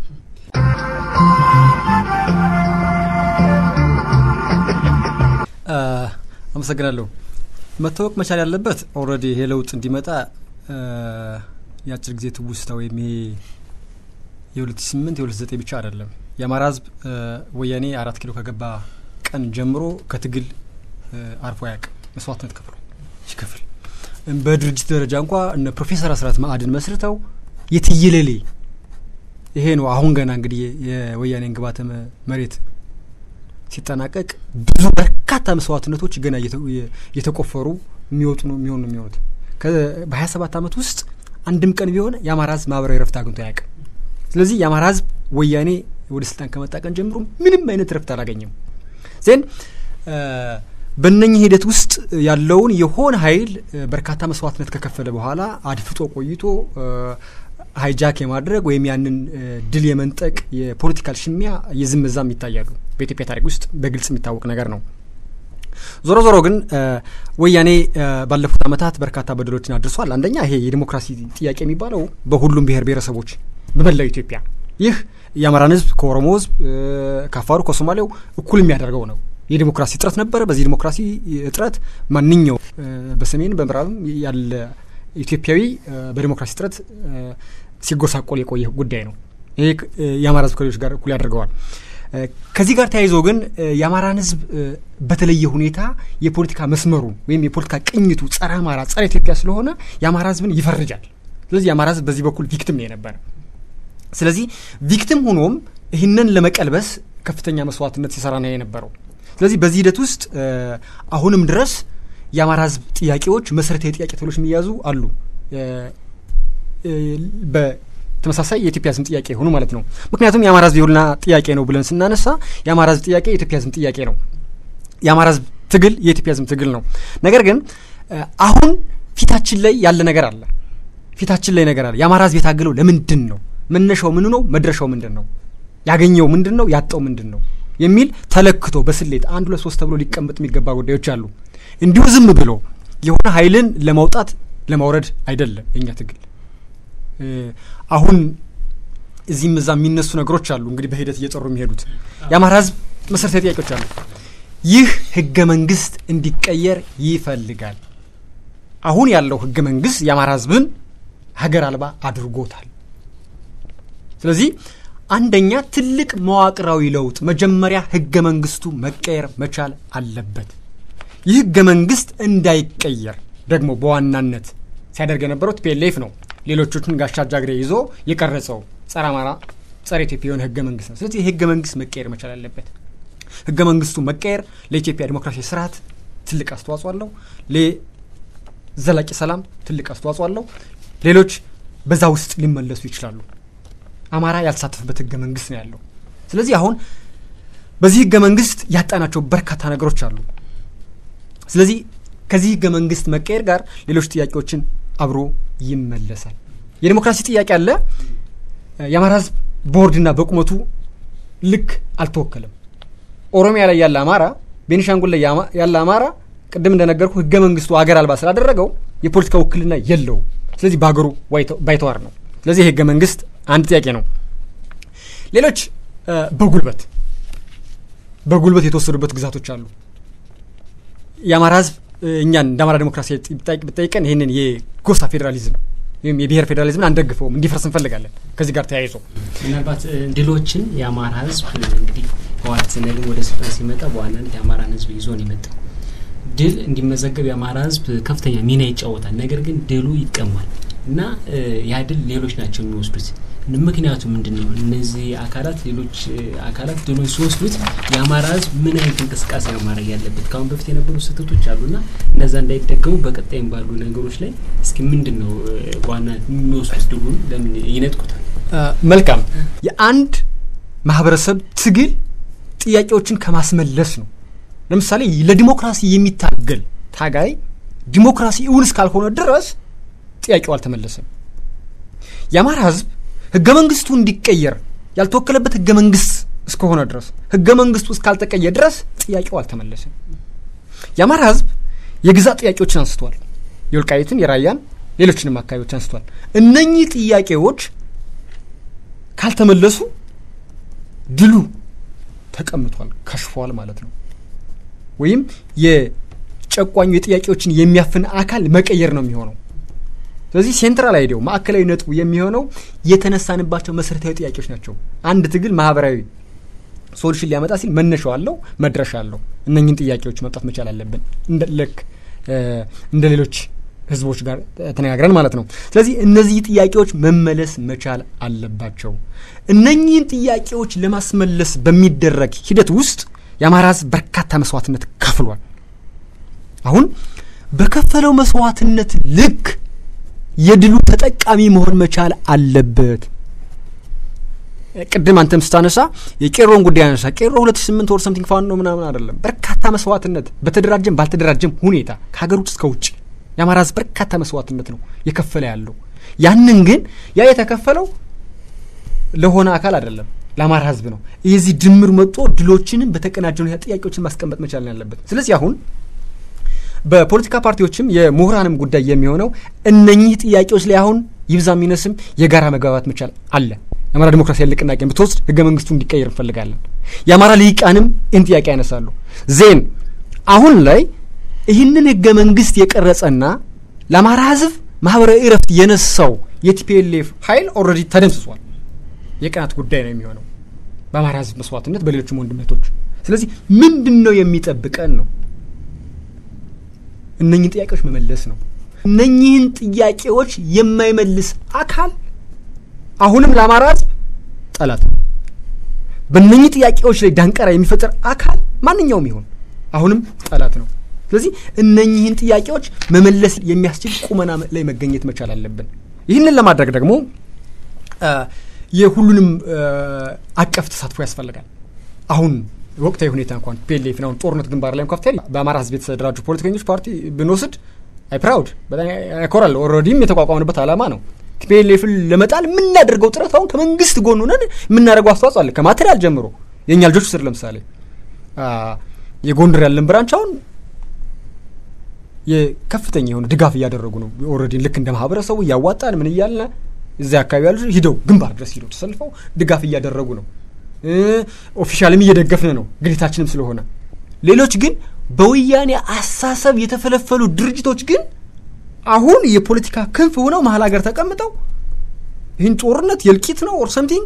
አመሰግናለሁ። መታወቅ መቻል ያለበት ኦልሬዲ ይሄ ለውጥ እንዲመጣ የአጭር ጊዜ ትውስታ ወይም ይሄ የሁለት ሺ ስምንት የሁለት ዘጠኝ ብቻ አይደለም። የአማራ ሕዝብ ወያኔ አራት ኪሎ ከገባ ቀን ጀምሮ ከትግል አርፎ አያውቅም። መስዋዕትነት ከፍሎ ሲከፍል በድርጅት ደረጃ እንኳ እነ ፕሮፌሰር አስራት ማዕድን መስርተው የትየለሌ ይሄ ነው። አሁን ገና እንግዲህ የወያኔን ግባተ መሬት ሲጠናቀቅ ብዙ በርካታ መስዋዕትነቶች ገና እየተቆፈሩ የሚወጡ ነው የሚሆኑ ነው የሚሆኑት። በሀያ ሰባት አመት ውስጥ አንድም ቀን ቢሆን የአማራ ህዝብ ማህበራዊ ረፍት አግኝቶ አያውቅም። ስለዚህ የአማራ ህዝብ ወያኔ ወደ ስልጣን ከመጣ ቀን ጀምሮ ምንም አይነት ረፍት አላገኘም። ዜን በእነኚህ ሂደት ውስጥ ያለውን የሆነ ኃይል በርካታ መስዋዕትነት ከከፈለ በኋላ አድፍጦ ቆይቶ ሀይጃክ የማድረግ ወይም ያንን ድል የመንጠቅ የፖለቲካል ሽሚያ የዝምዛም ይታያሉ። በኢትዮጵያ ታሪክ ውስጥ በግልጽ የሚታወቅ ነገር ነው። ዞሮ ዞሮ ግን ወያኔ ባለፉት ዓመታት በርካታ በደሎችን አድርሷል። አንደኛ ይሄ የዲሞክራሲ ጥያቄ የሚባለው በሁሉም ብሔር ብሔረሰቦች በመላው ኢትዮጵያ ይህ የአማራን ሕዝብ ከኦሮሞ ሕዝብ ከአፋሩ ከሶማሌው እኩል የሚያደርገው ነው። የዲሞክራሲ እጥረት ነበረ። በዚህ ዲሞክራሲ እጥረት ማንኛው በሰሜን በምዕራብም ያለ ኢትዮጵያዊ በዲሞክራሲ እጥረት ሲጎሳቆል የቆየ ጉዳይ ነው። ይሄ የአማራ ሕዝብ ከሌሎች ጋር እኩል ያደርገዋል። ከዚህ ጋር ተያይዞ ግን የአማራን ህዝብ በተለየ ሁኔታ የፖለቲካ መስመሩ ወይም የፖለቲካ ቅኝቱ ጸረ አማራ፣ ጸረ ኢትዮጵያ ስለሆነ የአማራ ህዝብን ይፈርጃል። ስለዚህ የአማራ ህዝብ በዚህ በኩል ቪክቲም ነው የነበረ። ስለዚህ ቪክቲም ሆኖም ይህንን ለመቀልበስ ከፍተኛ መስዋዕትነት ሲሰራ ነው የነበረው። ስለዚህ በዚህ ሂደት ውስጥ አሁንም ድረስ የአማራ ህዝብ ጥያቄዎች መሰረታዊ ጥያቄ ተብሎች የሚያዙ አሉ። ተመሳሳይ የኢትዮጵያ ህዝብ ጥያቄ የሆኑ ማለት ነው። ምክንያቱም የአማራ ህዝብ የሁልና ጥያቄ ነው ብለን ስናነሳ የአማራ ህዝብ ጥያቄ የኢትዮጵያ ህዝብ ጥያቄ ነው። የአማራ ህዝብ ትግል የኢትዮጵያ ህዝብ ትግል ነው። ነገር ግን አሁን ፊታችን ላይ ያለ ነገር አለ። ፊታችን ላይ ነገር አለ። የአማራ ህዝብ የታገለው ለምንድን ነው? መነሻው ምኑ ነው? መድረሻው ምንድን ነው? ያገኘው ምንድን ነው? ያጣው ምንድን ነው? የሚል ተለክቶ በስሌት አንድ ሁለት ሶስት ተብሎ ሊቀመጥ የሚገባ ጉዳዮች አሉ። እንዲሁ ዝም ብሎ የሆነ ኃይልን ለማውጣት ለማውረድ አይደለም የእኛ ትግል አሁን እዚህም እዛ የሚነሱ ነገሮች አሉ። እንግዲህ በሂደት እየጠሩ የሚሄዱት የአማራ ህዝብ መሰረታዊ ጥያቄዎች አሉ። ይህ ህገ መንግስት እንዲቀየር ይፈልጋል። አሁን ያለው ህገ መንግስት የአማራ ህዝብን ሀገር አልባ አድርጎታል። ስለዚህ አንደኛ ትልቅ መዋቅራዊ ለውጥ መጀመሪያ ህገ መንግስቱ መቀየር መቻል አለበት። ይህ ህገ መንግስት እንዳይቀየር ደግሞ በዋናነት ሲያደርግ የነበረው ቲፒኤልኤፍ ነው። ሌሎቹን ጋሻ ጃግሬ ይዞ የቀረጸው ጸረ አማራ ጸረ ኢትዮጵያ የሆነ ህገ መንግስት ነው። ስለዚህ ህገ መንግስት መቀየር መቻል አለበት። ህገ መንግስቱ መቀየር ለኢትዮጵያ ዲሞክራሲያዊ ስርዓት ትልቅ አስተዋጽኦ አለው። ለዘላቂ ሰላም ትልቅ አስተዋጽኦ አለው። ሌሎች በዛ ውስጥ ሊመለሱ ይችላሉ። አማራ ያልተሳተፈበት ህገ መንግስት ነው ያለው። ስለዚህ አሁን በዚህ ህገ መንግስት ያጣናቸው በርካታ ነገሮች አሉ። ስለዚህ ከዚህ ህገ መንግስት መቀየር ጋር ሌሎች ጥያቄዎችን አብሮ ይመለሳል። የዲሞክራሲ ጥያቄ አለ። የአማራ ህዝብ ቦርድና በቁመቱ ልክ አልተወከለም። ኦሮሚያ ላይ ያለ አማራ፣ ቤኒሻንጉል ላይ ያለ አማራ ቅድም እንደነገርኩ ህገ መንግስቱ አገር አልባ ስላደረገው የፖለቲካ ውክልና የለውም። ስለዚህ በሀገሩ ባይተዋር ነው። ስለዚህ የህገ መንግስት አንድ ጥያቄ ነው። ሌሎች በጉልበት በጉልበት የተወሰዱበት ግዛቶች አሉ። የአማራ ህዝብ እኛን እንደ አማራ ዴሞክራሲ ብጠይቀን ይህንን የጎሳ ፌዴራሊዝም ወይም የብሔር ፌዴራሊዝምን አንደግፈውም፣ እንዲፈርስ እንፈልጋለን። ከዚህ ጋር ተያይዞ ምናልባት ድሎችን የአማራ ህዝብ እንግዲህ ህወሓት ደግሞ ወደ ስልጣን ሲመጣ በዋናነት የአማራን ህዝብ ይዞ ነው የመጣው። ድል እንዲመዘገብ የአማራ ህዝብ ከፍተኛ ሚና ይጫወታል። ነገር ግን ድሉ ይቀማል እና ያ ድል ሌሎች ናቸው የሚወስዱት። ምክንያቱ ምንድን ነው? እነዚህ አካላት ሌሎች አካላት ድሎች ሲወስዱት የአማራ ህዝብ ምን አይነት እንቅስቃሴ ነው ማድረግ ያለበት? ከአሁን በፊት የነበሩ ስህተቶች አሉና እነዛ እንዳይደገሙ በቀጣይም ባሉ ነገሮች ላይ እስኪ ምንድን ነው በዋና የሚወስዱት ድሉን ለምን ይነጥቁታል? መልካም የአንድ ማህበረሰብ ትግል ጥያቄዎችን ከማስመለስ ነው። ለምሳሌ ለዲሞክራሲ የሚታገል ታጋይ ዲሞክራሲ እውን እስካልሆነ ድረስ ጥያቄው አልተመለሰም። የአማራ ህዝብ ህገ መንግስቱ እንዲቀየር ያልተወከለበት ህገ መንግስት እስከሆነ ድረስ ህገ መንግስቱ እስካልተቀየ ድረስ ጥያቄው አልተመለሰም። የአማራ ህዝብ የግዛት ጥያቄዎችን አንስቷል። የወልቃይትን፣ የራያን፣ ሌሎችንም አካባቢዎች አንስቷል። እነኚህ ጥያቄዎች ካልተመለሱ ድሉ ተቀምጧል፣ ከሽፏል ማለት ነው። ወይም የጨቋኙ የጥያቄዎችን የሚያፍን አካል መቀየር ነው የሚሆነው። ስለዚህ ሴንትራል አይዲያው ማዕከላዊ ነጥቡ የሚሆነው የተነሳንባቸው መሰረታዊ ጥያቄዎች ናቸው። አንድ ትግል ማህበራዊ ሶሉሽን ሊያመጣ ሲል መነሻው አለው፣ መድረሻ አለው። እነኝን ጥያቄዎች መምጣት መቻል አለብን፣ ልክ እንደ ሌሎች ህዝቦች ጋር ተነጋግረን ማለት ነው። ስለዚህ እነዚህ ጥያቄዎች መመለስ መቻል አለባቸው። እነኚህን ጥያቄዎች ለማስመለስ በሚደረግ ሂደት ውስጥ የአማራ ህዝብ በርካታ መስዋዕትነት ከፍሏል። አሁን በከፈለው መስዋዕትነት ልክ የድሉ ተጠቃሚ መሆን መቻል አለበት። ቅድም አንተም ስታነሳ የቄሮን ጉዳይ አነሳ። ቄሮ ሁለት ሺ ስምንት ወር ሰምቲንግ ፋኖ ምናምን አይደለም። በርካታ መስዋዕትነት በተደራጀም ባልተደራጀም ሁኔታ ከሀገር ውስጥ እስከ ውጭ የአማራ ህዝብ በርካታ መስዋዕትነት ነው የከፈለ ያለው። ያንን ግን ያ የተከፈለው ለሆነ አካል አይደለም ለአማራ ህዝብ ነው። የዚህ ድምር መጥቶ ድሎችንም በተቀናጀ ሁኔታ ጥያቄዎችን ማስቀመጥ መቻል ያለበት። ስለዚህ አሁን በፖለቲካ ፓርቲዎችም የምሁራንም ጉዳይ የሚሆነው እነኚህ ጥያቄዎች ላይ አሁን ይብዛ የሚነስም የጋራ መግባባት መቻል አለ። የአማራ ዲሞክራሲያዊ ንቅናቄን ብትወስድ ህገ መንግስቱ እንዲቀየር እንፈልጋለን። የአማራ ልሂቃንም ይህን ጥያቄ ያነሳሉ። ዜን አሁን ላይ ይህንን ህገ መንግስት የቀረጸና ለአማራ ህዝብ ማህበራዊ እረፍት የነሳው የቲፒኤልኤፍ ኃይል ኦልሬዲ ተደምስሷል። የቀናት ጉዳይ ነው የሚሆነው በአማራ ህዝብ መስዋዕትነት፣ በሌሎችም ወንድመቶች። ስለዚህ ምንድን ነው የሚጠብቀን ነው እነኝህን ጥያቄዎች መመለስ ነው። እነኝህን ጥያቄዎች የማይመልስ አካል አሁንም ለአማራ ህዝብ ጠላት ነው። በእነኝህ ጥያቄዎች ላይ ዳንቀራ የሚፈጠር አካል ማንኛውም ይሆን አሁንም ጠላት ነው። ስለዚህ እነኝህን ጥያቄዎች መመለስ የሚያስችል ቁመና ላይ መገኘት መቻል አለብን። ይህንን ለማድረግ ደግሞ የሁሉንም አቀፍ ተሳትፎ ያስፈልጋል። አሁን ወቅታዊ ሁኔታ እንኳን ፒኤልኤፍን አሁን ጦርነት ግንባር ላይ ከፍተል በአማራ ህዝብ የተደራጁ ፖለቲከኞች ፓርቲ ብንወስድ አይ ፕራውድ በጣም ያኮራል። ኦልሬዲም የተቋቋምንበት ዓላማ ነው። ቲፒኤልኤፍን ለመጣል የምናደርገው ጥረት አሁን ከመንግስት ጎን ሆነን የምናደርገው አስተዋጽኦ አለ። ከማቴሪያል ጀምሮ የእኛ ልጆች ስር ለምሳሌ የጎንደር ያለን ብራንች አሁን የከፍተኛ የሆነ ድጋፍ እያደረጉ ነው። ኦልሬዲ ልክ እንደ ማህበረሰቡ እያዋጣን ምን እያልን እዚያ አካባቢ ያሉ ሂደው ግንባር ድረስ ሂደው ተሰልፈው ድጋፍ እያደረጉ ነው። ኦፊሻልም እየደገፍን ነው ግዴታችንም ስለሆነ። ሌሎች ግን በወያኔ አሳሰብ የተፈለፈሉ ድርጅቶች ግን አሁን የፖለቲካ ክንፍ ሆነው መሀል ሀገር ተቀምጠው ይህን ጦርነት የእልቂት ነው ኦር ሰምቲንግ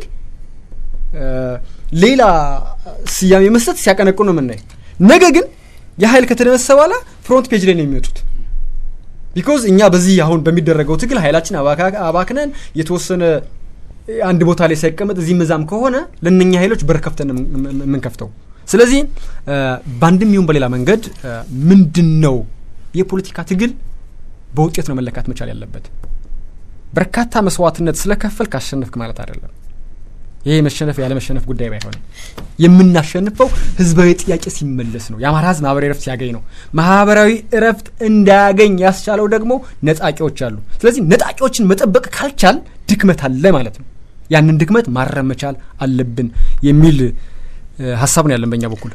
ሌላ ስያሜ መስጠት ሲያቀነቅኑ ነው የምናየው። ነገ ግን የሀይል ከተደመሰሰ በኋላ ፍሮንት ፔጅ ላይ ነው የሚመጡት። ቢኮዝ እኛ በዚህ አሁን በሚደረገው ትግል ሀይላችን አባክነን የተወሰነ አንድ ቦታ ላይ ሳይቀመጥ እዚህ መዛም ከሆነ ለእነኛ ሀይሎች በር ከፍተን የምንከፍተው። ስለዚህ በአንድም ይሁን በሌላ መንገድ ምንድን ነው የፖለቲካ ትግል በውጤት ነው መለካት መቻል ያለበት። በርካታ መስዋዕትነት ስለከፈል ካሸነፍክ ማለት አይደለም። ይሄ መሸነፍ ያለ መሸነፍ ጉዳይ ባይሆንም የምናሸንፈው ህዝባዊ ጥያቄ ሲመለስ ነው። የአማራ ህዝብ ማህበራዊ እረፍት ሲያገኝ ነው። ማህበራዊ እረፍት እንዳያገኝ ያስቻለው ደግሞ ነጣቂዎች አሉ። ስለዚህ ነጣቂዎችን መጠበቅ ካልቻል ድክመት አለ ማለት ነው። ያንን ድክመት ማረም መቻል አለብን የሚል ሀሳብ ነው ያለን በእኛ በኩል።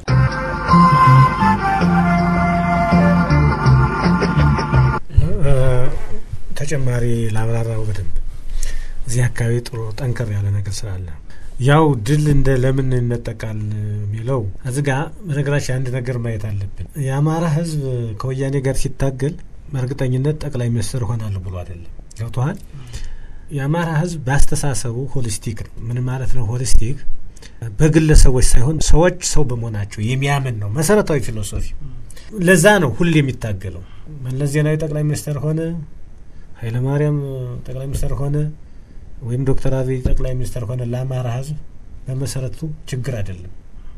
ተጨማሪ ላብራራው በደንብ እዚህ አካባቢ ጥሩ ጠንከር ያለ ነገር ስላለ ያው ድል እንደ ለምን ይነጠቃል የሚለው እዚ ጋ በነገራችን አንድ ነገር ማየት አለብን። የአማራ ህዝብ ከወያኔ ጋር ሲታገል በእርግጠኝነት ጠቅላይ ሚኒስትር እሆናለሁ ብሎ አይደለም። ገብቶሃል? የአማራ ህዝብ በአስተሳሰቡ ሆሊስቲክ ነው። ምን ማለት ነው ሆሊስቲክ? በግለሰቦች ሳይሆን ሰዎች ሰው በመሆናቸው የሚያምን ነው መሰረታዊ ፊሎሶፊ። ለዛ ነው ሁሌ የሚታገለው። መለስ ዜናዊ ጠቅላይ ሚኒስትር ሆነ፣ ኃይለማርያም ጠቅላይ ሚኒስትር ሆነ ወይም ዶክተር አብይ ጠቅላይ ሚኒስትር ሆነ ለአማራ ህዝብ በመሰረቱ ችግር አይደለም።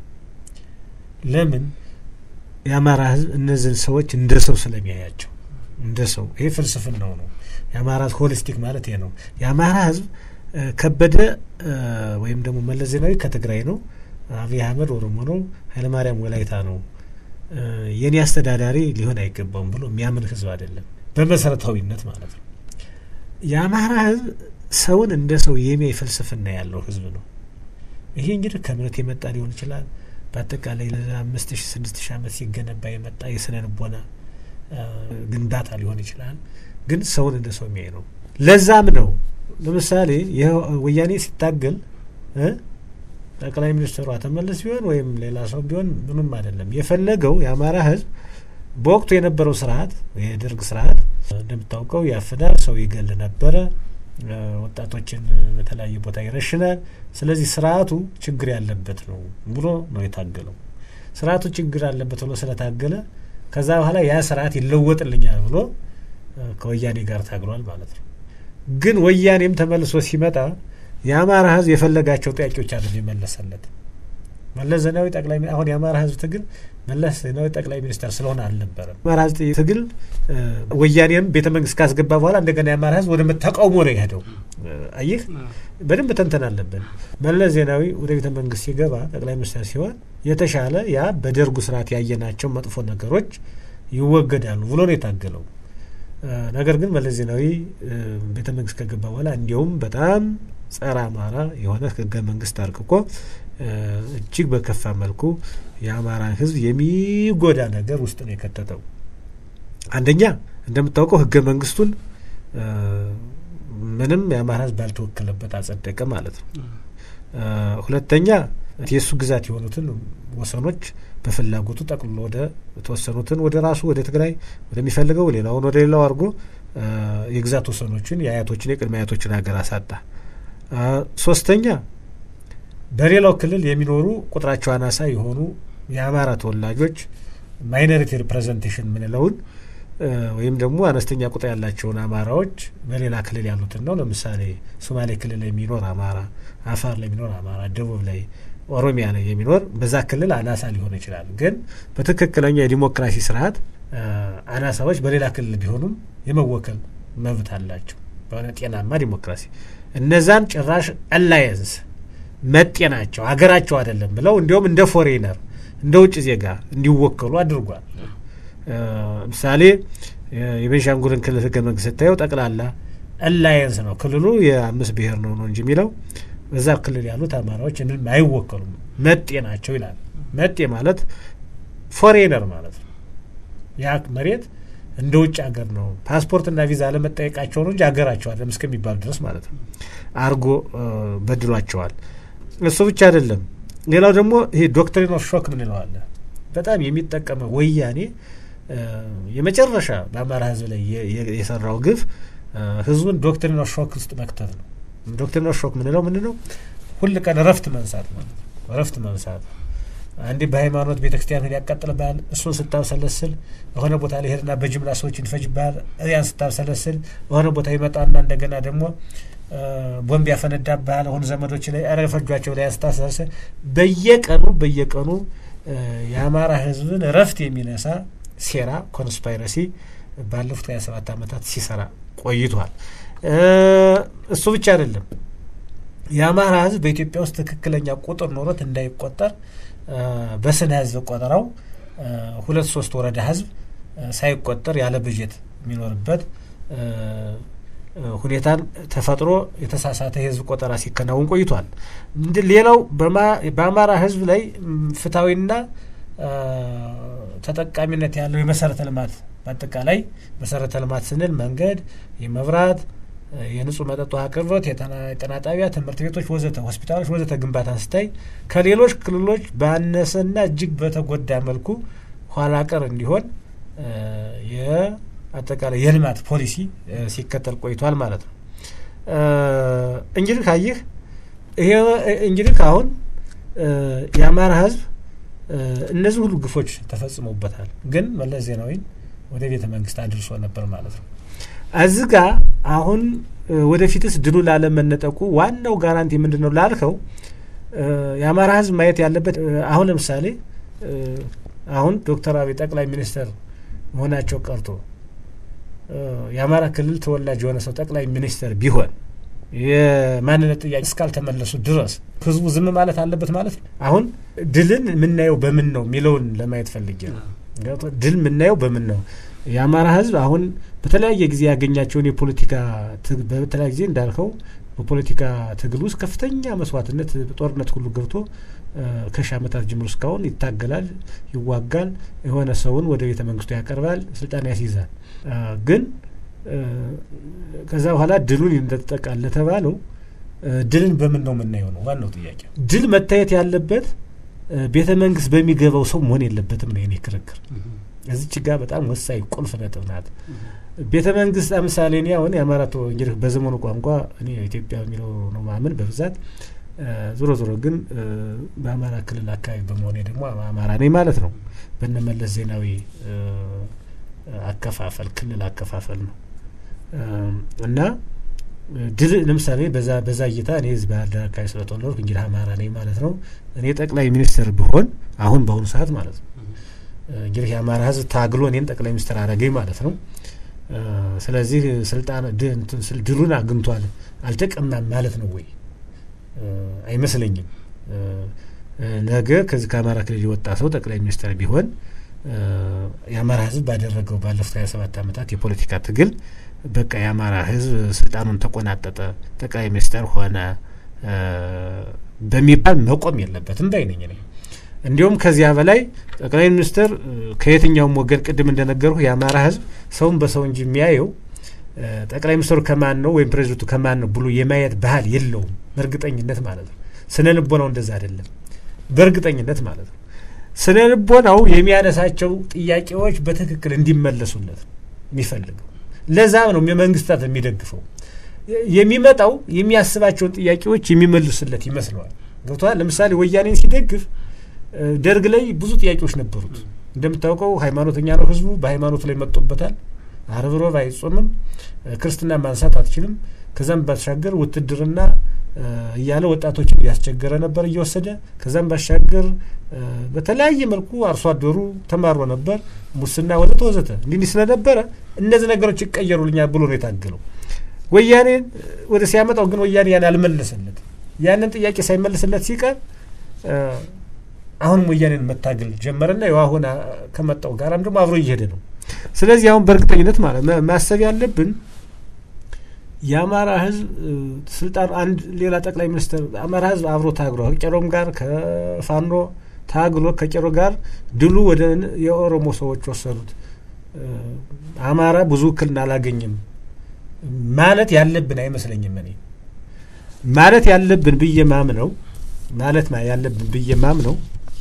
ለምን የአማራ ህዝብ እነዚህን ሰዎች እንደ ሰው ስለሚያያቸው እንደ ሰው ይሄ ፍልስፍናው ነው። የአማራ ሆሊስቲክ ማለት ይሄ ነው። የአማራ ህዝብ ከበደ ወይም ደግሞ መለስ ዜናዊ ከትግራይ ነው፣ አብይ አህመድ ኦሮሞ ነው፣ ኃይለማርያም ወላይታ ነው፣ የኔ አስተዳዳሪ ሊሆን አይገባውም ብሎ የሚያምን ህዝብ አይደለም በመሰረታዊነት ማለት ነው። የአማራ ህዝብ ሰውን እንደ ሰው የሚያይ ፍልስፍና ያለው ህዝብ ነው። ይሄ እንግዲህ ከእምነት የመጣ ሊሆን ይችላል። በአጠቃላይ ለአምስት ሺ ስድስት ሺ ዓመት ሲገነባ የመጣ የስነ ልቦና ግንባታ ሊሆን ይችላል። ግን ሰውን እንደ ሰው የሚያይ ነው። ለዛም ነው ለምሳሌ ይህ ወያኔ ሲታገል ጠቅላይ ሚኒስትሩ ተመለስ ቢሆን ወይም ሌላ ሰው ቢሆን ምንም አይደለም የፈለገው የአማራ ህዝብ በወቅቱ የነበረው ስርዓት የደርግ ስርዓት እንደምታውቀው ያፍናል፣ ሰው ይገል ነበረ፣ ወጣቶችን በተለያየ ቦታ ይረሽናል። ስለዚህ ስርዓቱ ችግር ያለበት ነው ብሎ ነው የታገለው። ስርዓቱ ችግር አለበት ብሎ ስለታገለ ከዛ በኋላ ያ ስርዓት ይለወጥልኛል ብሎ ከወያኔ ጋር ታግሏል ማለት ነው። ግን ወያኔም ተመልሶ ሲመጣ የአማራ ህዝብ የፈለጋቸው ጥያቄዎች አለ የመለሰለት መለስ ዜናዊ ጠቅላይ አሁን የአማራ ህዝብ ትግል መለስ ዜናዊ ጠቅላይ ሚኒስተር ስለሆነ አልነበረም። አማራ ህዝብ ትግል ወያኔም ቤተ መንግስት ካስገባ በኋላ እንደገና የአማራ ህዝብ ወደ ተቃውሞ ነው የሄደው። አየህ በደንብ ተንተን አለብን። መለስ ዜናዊ ወደ ቤተ መንግስት ሲገባ ጠቅላይ ሚኒስትር ሲሆን የተሻለ ያ በደርጉ ስርዓት ያየናቸው መጥፎ ነገሮች ይወገዳሉ ብሎ ነው የታገለው። ነገር ግን መለስ ዜናዊ ቤተ መንግስት ከገባ በኋላ እንዲያውም በጣም ጸረ አማራ የሆነ ህገ መንግስት አርቅቆ እጅግ በከፋ መልኩ የአማራን ህዝብ የሚጎዳ ነገር ውስጥ ነው የከተተው። አንደኛ እንደምታውቀው ህገ መንግስቱን ምንም የአማራ ህዝብ ባልተወከለበት አጸደቀ ማለት ነው። ሁለተኛ የእሱ ግዛት የሆኑትን ወሰኖች በፍላጎቱ ጠቅልሎ ወደ የተወሰኑትን ወደ ራሱ ወደ ትግራይ ወደሚፈልገው ሌላውን ወደ ሌላው አድርጎ የግዛት ወሰኖችን የአያቶችን የቅድመ አያቶችን ሀገር አሳጣ። ሶስተኛ በሌላው ክልል የሚኖሩ ቁጥራቸው አናሳ የሆኑ የአማራ ተወላጆች ማይኖሪቲ ሪፕሬዘንቴሽን የምንለውን ወይም ደግሞ አነስተኛ ቁጥር ያላቸውን አማራዎች በሌላ ክልል ያሉትን ነው። ለምሳሌ ሶማሌ ክልል ላይ የሚኖር አማራ፣ አፋር ላይ የሚኖር አማራ፣ ደቡብ ላይ፣ ኦሮሚያ ላይ የሚኖር በዛ ክልል አናሳ ሊሆን ይችላል። ግን በትክክለኛ የዲሞክራሲ ስርዓት አናሳዎች በሌላ ክልል ቢሆኑም የመወከል መብት አላቸው። በሆነ ጤናማ ዲሞክራሲ እነዛን ጭራሽ አላየንስ መጤ ናቸው አገራቸው አይደለም ብለው እንዲሁም እንደ ፎሬነር እንደ ውጭ ዜጋ እንዲወከሉ አድርጓል። ምሳሌ የቤንሻንጉልን ክልል ህገ መንግስት ስታየው ጠቅላላ አላየንስ ነው። ክልሉ የአምስት ብሔር ነው ነው እንጂ የሚለው በዛ ክልል ያሉት አማራዎች ምንም አይወከሉም መጤ ናቸው ይላል። መጤ ማለት ፎሬነር ማለት ነው። ያ መሬት እንደ ውጭ ሀገር ነው። ፓስፖርትና ቪዛ ለመጠየቃቸው ነው እንጂ ሀገራቸው አይደለም እስከሚባሉ ድረስ ማለት ነው አርጎ በድሏቸዋል። እሱ ብቻ አይደለም። ሌላው ደግሞ ይሄ ዶክትሪን ኦፍ ሾክ ምን ይለዋለ በጣም የሚጠቀመው ወያኔ የመጨረሻ በአማራ ህዝብ ላይ የሰራው ግፍ ህዝቡን ዶክትሪን ኦፍ ሾክ ውስጥ መክተት ነው። ዶክትሪን ኦፍ ሾክ ምንለው ምንድን ነው? ሁል ቀን እረፍት መንሳት ማለት ነው። እረፍት መንሳት አንዴ በሃይማኖት ቤተ ክርስቲያን ያቃጥልብሃል። እሱን ስታብሰለስል የሆነ ቦታ ላይ ሄድና በጅምላ ሰዎች ይፈጅብሃል። ያን ስታብሰለስል የሆነ ቦታ ይመጣና እንደገና ደግሞ ቦምብ ያፈነዳብሃል። አሁን ዘመዶች ላይ ኧረ ፈጇቸው ላይ ስታሰለስል በየቀኑ በየቀኑ የአማራ ህዝብን እረፍት የሚነሳ ሴራ ኮንስፓይረሲ ባለፉት ሀያ ሰባት ዓመታት ሲሰራ ቆይቷል። እሱ ብቻ አይደለም። የአማራ ህዝብ በኢትዮጵያ ውስጥ ትክክለኛ ቁጥር ኖሮት እንዳይቆጠር በስነ ህዝብ ቆጠራው ሁለት ሶስት ወረዳ ህዝብ ሳይቆጠር ያለ በጀት የሚኖርበት ሁኔታን ተፈጥሮ የተሳሳተ የህዝብ ቆጠራ ሲከናወን ቆይቷል። ሌላው በአማራ ህዝብ ላይ ፍትሐዊና ተጠቃሚነት ያለው የመሰረተ ልማት በአጠቃላይ መሰረተ ልማት ስንል መንገድ፣ የመብራት፣ የንጹህ መጠጥ ውሃ አቅርቦት፣ የጤና ጣቢያ፣ ትምህርት ቤቶች ወዘተ፣ ሆስፒታሎች ወዘተ ግንባታ ስታይ ከሌሎች ክልሎች ባነሰና እጅግ በተጎዳ መልኩ ኋላ ቀር እንዲሆን የአጠቃላይ የልማት ፖሊሲ ሲከተል ቆይቷል ማለት ነው። እንግዲህ ካየህ ይሄ እንግዲህ ካሁን የአማራ ህዝብ እነዚህ ሁሉ ግፎች ተፈጽሞበታል። ግን መለስ ዜናዊን ወደ ቤተ መንግስት አድርሶ ነበር ማለት ነው። እዚህ ጋ አሁን ወደፊትስ ድሉ ላለመነጠቁ ዋናው ጋራንቲ ምንድን ነው ላልከው የአማራ ህዝብ ማየት ያለበት አሁን ለምሳሌ አሁን ዶክተር አብይ ጠቅላይ ሚኒስትር መሆናቸው ቀርቶ የአማራ ክልል ተወላጅ የሆነ ሰው ጠቅላይ ሚኒስትር ቢሆን የማንነት ጥያቄ እስካልተመለሱ ድረስ ህዝቡ ዝም ማለት አለበት ማለት ነው። አሁን ድልን የምናየው በምን ነው የሚለውን ለማየት ፈልጌ ነው። ድል የምናየው በምን ነው? የአማራ ህዝብ አሁን በተለያየ ጊዜ ያገኛቸውን የፖለቲካ በተለያየ ጊዜ እንዳልከው በፖለቲካ ትግል ውስጥ ከፍተኛ መስዋዕትነት ጦርነት ሁሉ ገብቶ ከሺህ ዓመታት ጀምሮ እስካሁን ይታገላል፣ ይዋጋል፣ የሆነ ሰውን ወደ ቤተ መንግስቱ ያቀርባል፣ ስልጣን ያስይዛል። ግን ከዛ በኋላ ድሉን እንደተጠቃል ለተባለው ድልን በምን ነው የምናየው ነው ዋናው ጥያቄ። ድል መታየት ያለበት ቤተ መንግስት በሚገባው ሰው መሆን የለበትም ነው የኔ ክርክር። እዚች ጋር በጣም ወሳኝ ቁልፍ ነጥብ ናት። ቤተ መንግስት ለምሳሌ እኔ አሁን የአማራ እንግዲህ በዘመኑ ቋንቋ እኔ ኢትዮጵያ የሚለው ነው ማምን በብዛት ዞሮ ዞሮ ግን በአማራ ክልል አካባቢ በመሆኔ ደግሞ አማራ ነኝ ማለት ነው። በነመለስ ዜናዊ አከፋፈል ክልል አከፋፈል ነው እና ድል ለምሳሌ በዛ በዛ እይታ እኔ ህዝብ ባህር ዳር አካባቢ ስለተወለድኩ እንግዲህ አማራ ነኝ ማለት ነው። እኔ ጠቅላይ ሚኒስትር ብሆን አሁን በአሁኑ ሰዓት ማለት ነው እንግዲህ የአማራ ህዝብ ታግሎ እኔን ጠቅላይ ሚኒስትር አረገኝ ማለት ነው። ስለዚህ ስልጣን ድሉን አግኝቷል አልተቀማም ማለት ነው ወይ? አይመስለኝም። ነገ ከዚህ ከአማራ ክልል የወጣ ሰው ጠቅላይ ሚኒስትር ቢሆን የአማራ ህዝብ ባደረገው ባለፉት ሀያ ሰባት ዓመታት የፖለቲካ ትግል በቃ የአማራ ህዝብ ስልጣኑን ተቆናጠጠ፣ ጠቅላይ ሚኒስትር ሆነ በሚባል መቆም የለበትም ባይ ነኝ እኔ። እንዲሁም ከዚያ በላይ ጠቅላይ ሚኒስትር ከየትኛውም ወገን ቅድም እንደነገርሁ የአማራ ህዝብ ሰውን በሰው እንጂ የሚያየው ጠቅላይ ሚኒስትሩ ከማን ነው ወይም ፕሬዚደንቱ ከማን ነው ብሎ የማየት ባህል የለውም። በእርግጠኝነት ማለት ነው። ስነ ልቦናው እንደዛ አይደለም። በእርግጠኝነት ማለት ነው። ስነ ልቦናው የሚያነሳቸው ጥያቄዎች በትክክል እንዲመለሱለት የሚፈልገው ለዛም ነው መንግስታት የሚደግፈው። የሚመጣው የሚያስባቸውን ጥያቄዎች የሚመልሱለት ይመስለዋል። ገብተዋል። ለምሳሌ ወያኔን ሲደግፍ ደርግ ላይ ብዙ ጥያቄዎች ነበሩት። እንደምታውቀው ሃይማኖተኛ ነው ህዝቡ፣ በሃይማኖቱ ላይ መጦበታል። አርብ ሮብ አይጾምም፣ ክርስትና ማንሳት አትችልም። ከዛም ባሻገር ውትድርና እያለ ወጣቶችን እያስቸገረ ነበር እየወሰደ። ከዛም ባሻገር በተለያየ መልኩ አርሶ አደሩ ተማሮ ነበር፣ ሙስና ወዘተ ወዘተ እንዲህ ስለነበረ እነዚህ ነገሮች ይቀየሩልኛል ብሎ ነው የታገለው። ወያኔን ወደ ሲያመጣው ግን ወያኔ ያን አልመለሰለት። ያንን ጥያቄ ሳይመልስለት ሲቀር አሁንም ወያኔን መታገል ጀመረና ያው አሁን ከመጣው ጋራም ደግሞ አብሮ እየሄደ ነው። ስለዚህ አሁን በእርግጠኝነት ማለት ማሰብ ያለብን የአማራ ህዝብ ስልጣን አንድ ሌላ ጠቅላይ ሚኒስትር አማራ ህዝብ አብሮ ታግሎ ከቄሮም ጋር ከፋኖ ታግሎ ከቄሮ ጋር ድሉ ወደ የኦሮሞ ሰዎች ወሰዱት። አማራ ብዙ ውክልና አላገኝም ማለት ያለብን አይመስለኝም። እኔ ማለት ያለብን ብዬ ማምነው ማለት ያለብን ብዬ ማምነው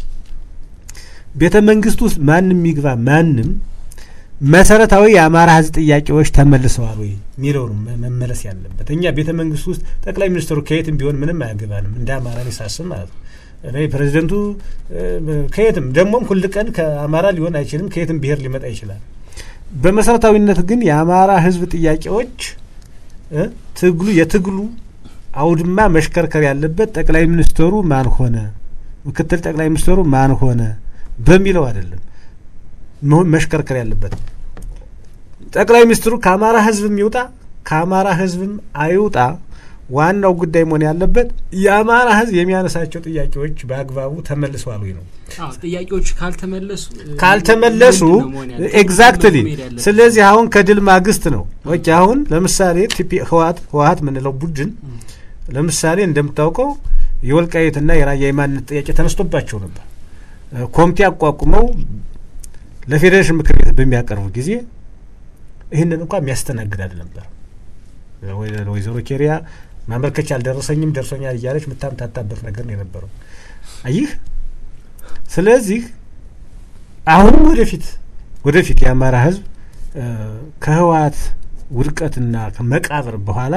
ቤተ መንግስት ውስጥ ማንም ይግባ ማንም መሰረታዊ የአማራ ህዝብ ጥያቄዎች ተመልሰዋል ወይ የሚለው ነው መመለስ ያለበት። እኛ ቤተ መንግስት ውስጥ ጠቅላይ ሚኒስትሩ ከየትም ቢሆን ምንም አያገባንም እንደ አማራ ሳስብ ማለት ነው። እኔ ፕሬዚደንቱ ከየትም ደግሞም ሁል ቀን ከአማራ ሊሆን አይችልም፣ ከየትም ብሔር ሊመጣ ይችላል። በመሰረታዊነት ግን የአማራ ህዝብ ጥያቄዎች ትግሉ የትግሉ አውድማ መሽከርከር ያለበት ጠቅላይ ሚኒስትሩ ማን ሆነ፣ ምክትል ጠቅላይ ሚኒስትሩ ማን ሆነ በሚለው አይደለም መሽከርከር ያለበት። ጠቅላይ ሚኒስትሩ ከአማራ ህዝብም ይውጣ ከአማራ ህዝብም አይውጣ፣ ዋናው ጉዳይ መሆን ያለበት የአማራ ህዝብ የሚያነሳቸው ጥያቄዎች በአግባቡ ተመልሰዋል ወይ ነው። ጥያቄዎች ካልተመለሱ ካልተመለሱ ኤግዛክትሊ። ስለዚህ አሁን ከድል ማግስት ነው። ኦኬ አሁን ለምሳሌ ህወሀት ህወሀት የምንለው ቡድን ለምሳሌ እንደምታውቀው የወልቃይትና የራያ የማንነት ጥያቄ ተነስቶባቸው ነበር። ኮሚቴ አቋቁመው ለፌዴሬሽን ምክር ቤት በሚያቀርቡ ጊዜ ይህንን እንኳ የሚያስተናግድ ነበር። ወይዘሮ ኬሪያ ማመልከቻ አልደረሰኝም ደርሶኛል እያለች የምታምታታበት ነገር ነው የነበረው። አይህ ስለዚህ አሁንም ወደፊት ወደፊት የአማራ ህዝብ ከህወሀት ውድቀትና ከመቃብር በኋላ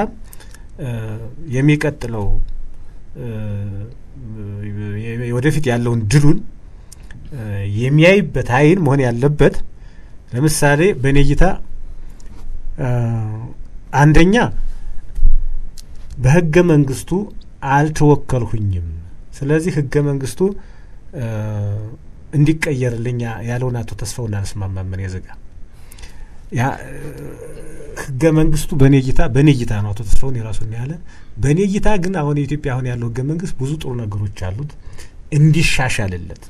የሚቀጥለው ወደፊት ያለውን ድሉን የሚያይበት አይን መሆን ያለበት ለምሳሌ በእኔ እይታ አንደኛ በህገ መንግስቱ አልተወከልሁኝም፣ ስለዚህ ህገ መንግስቱ እንዲቀየርልኝ ያለውን አቶ ተስፋውን አልስማማም። እኔ ዝጋ ህገ መንግስቱ በእኔ እይታ በእኔ እይታ ነው። አቶ ተስፋውን የራሱን ያለ በእኔ እይታ ግን አሁን የኢትዮጵያ አሁን ያለው ህገ መንግስት ብዙ ጥሩ ነገሮች አሉት እንዲሻሻልለት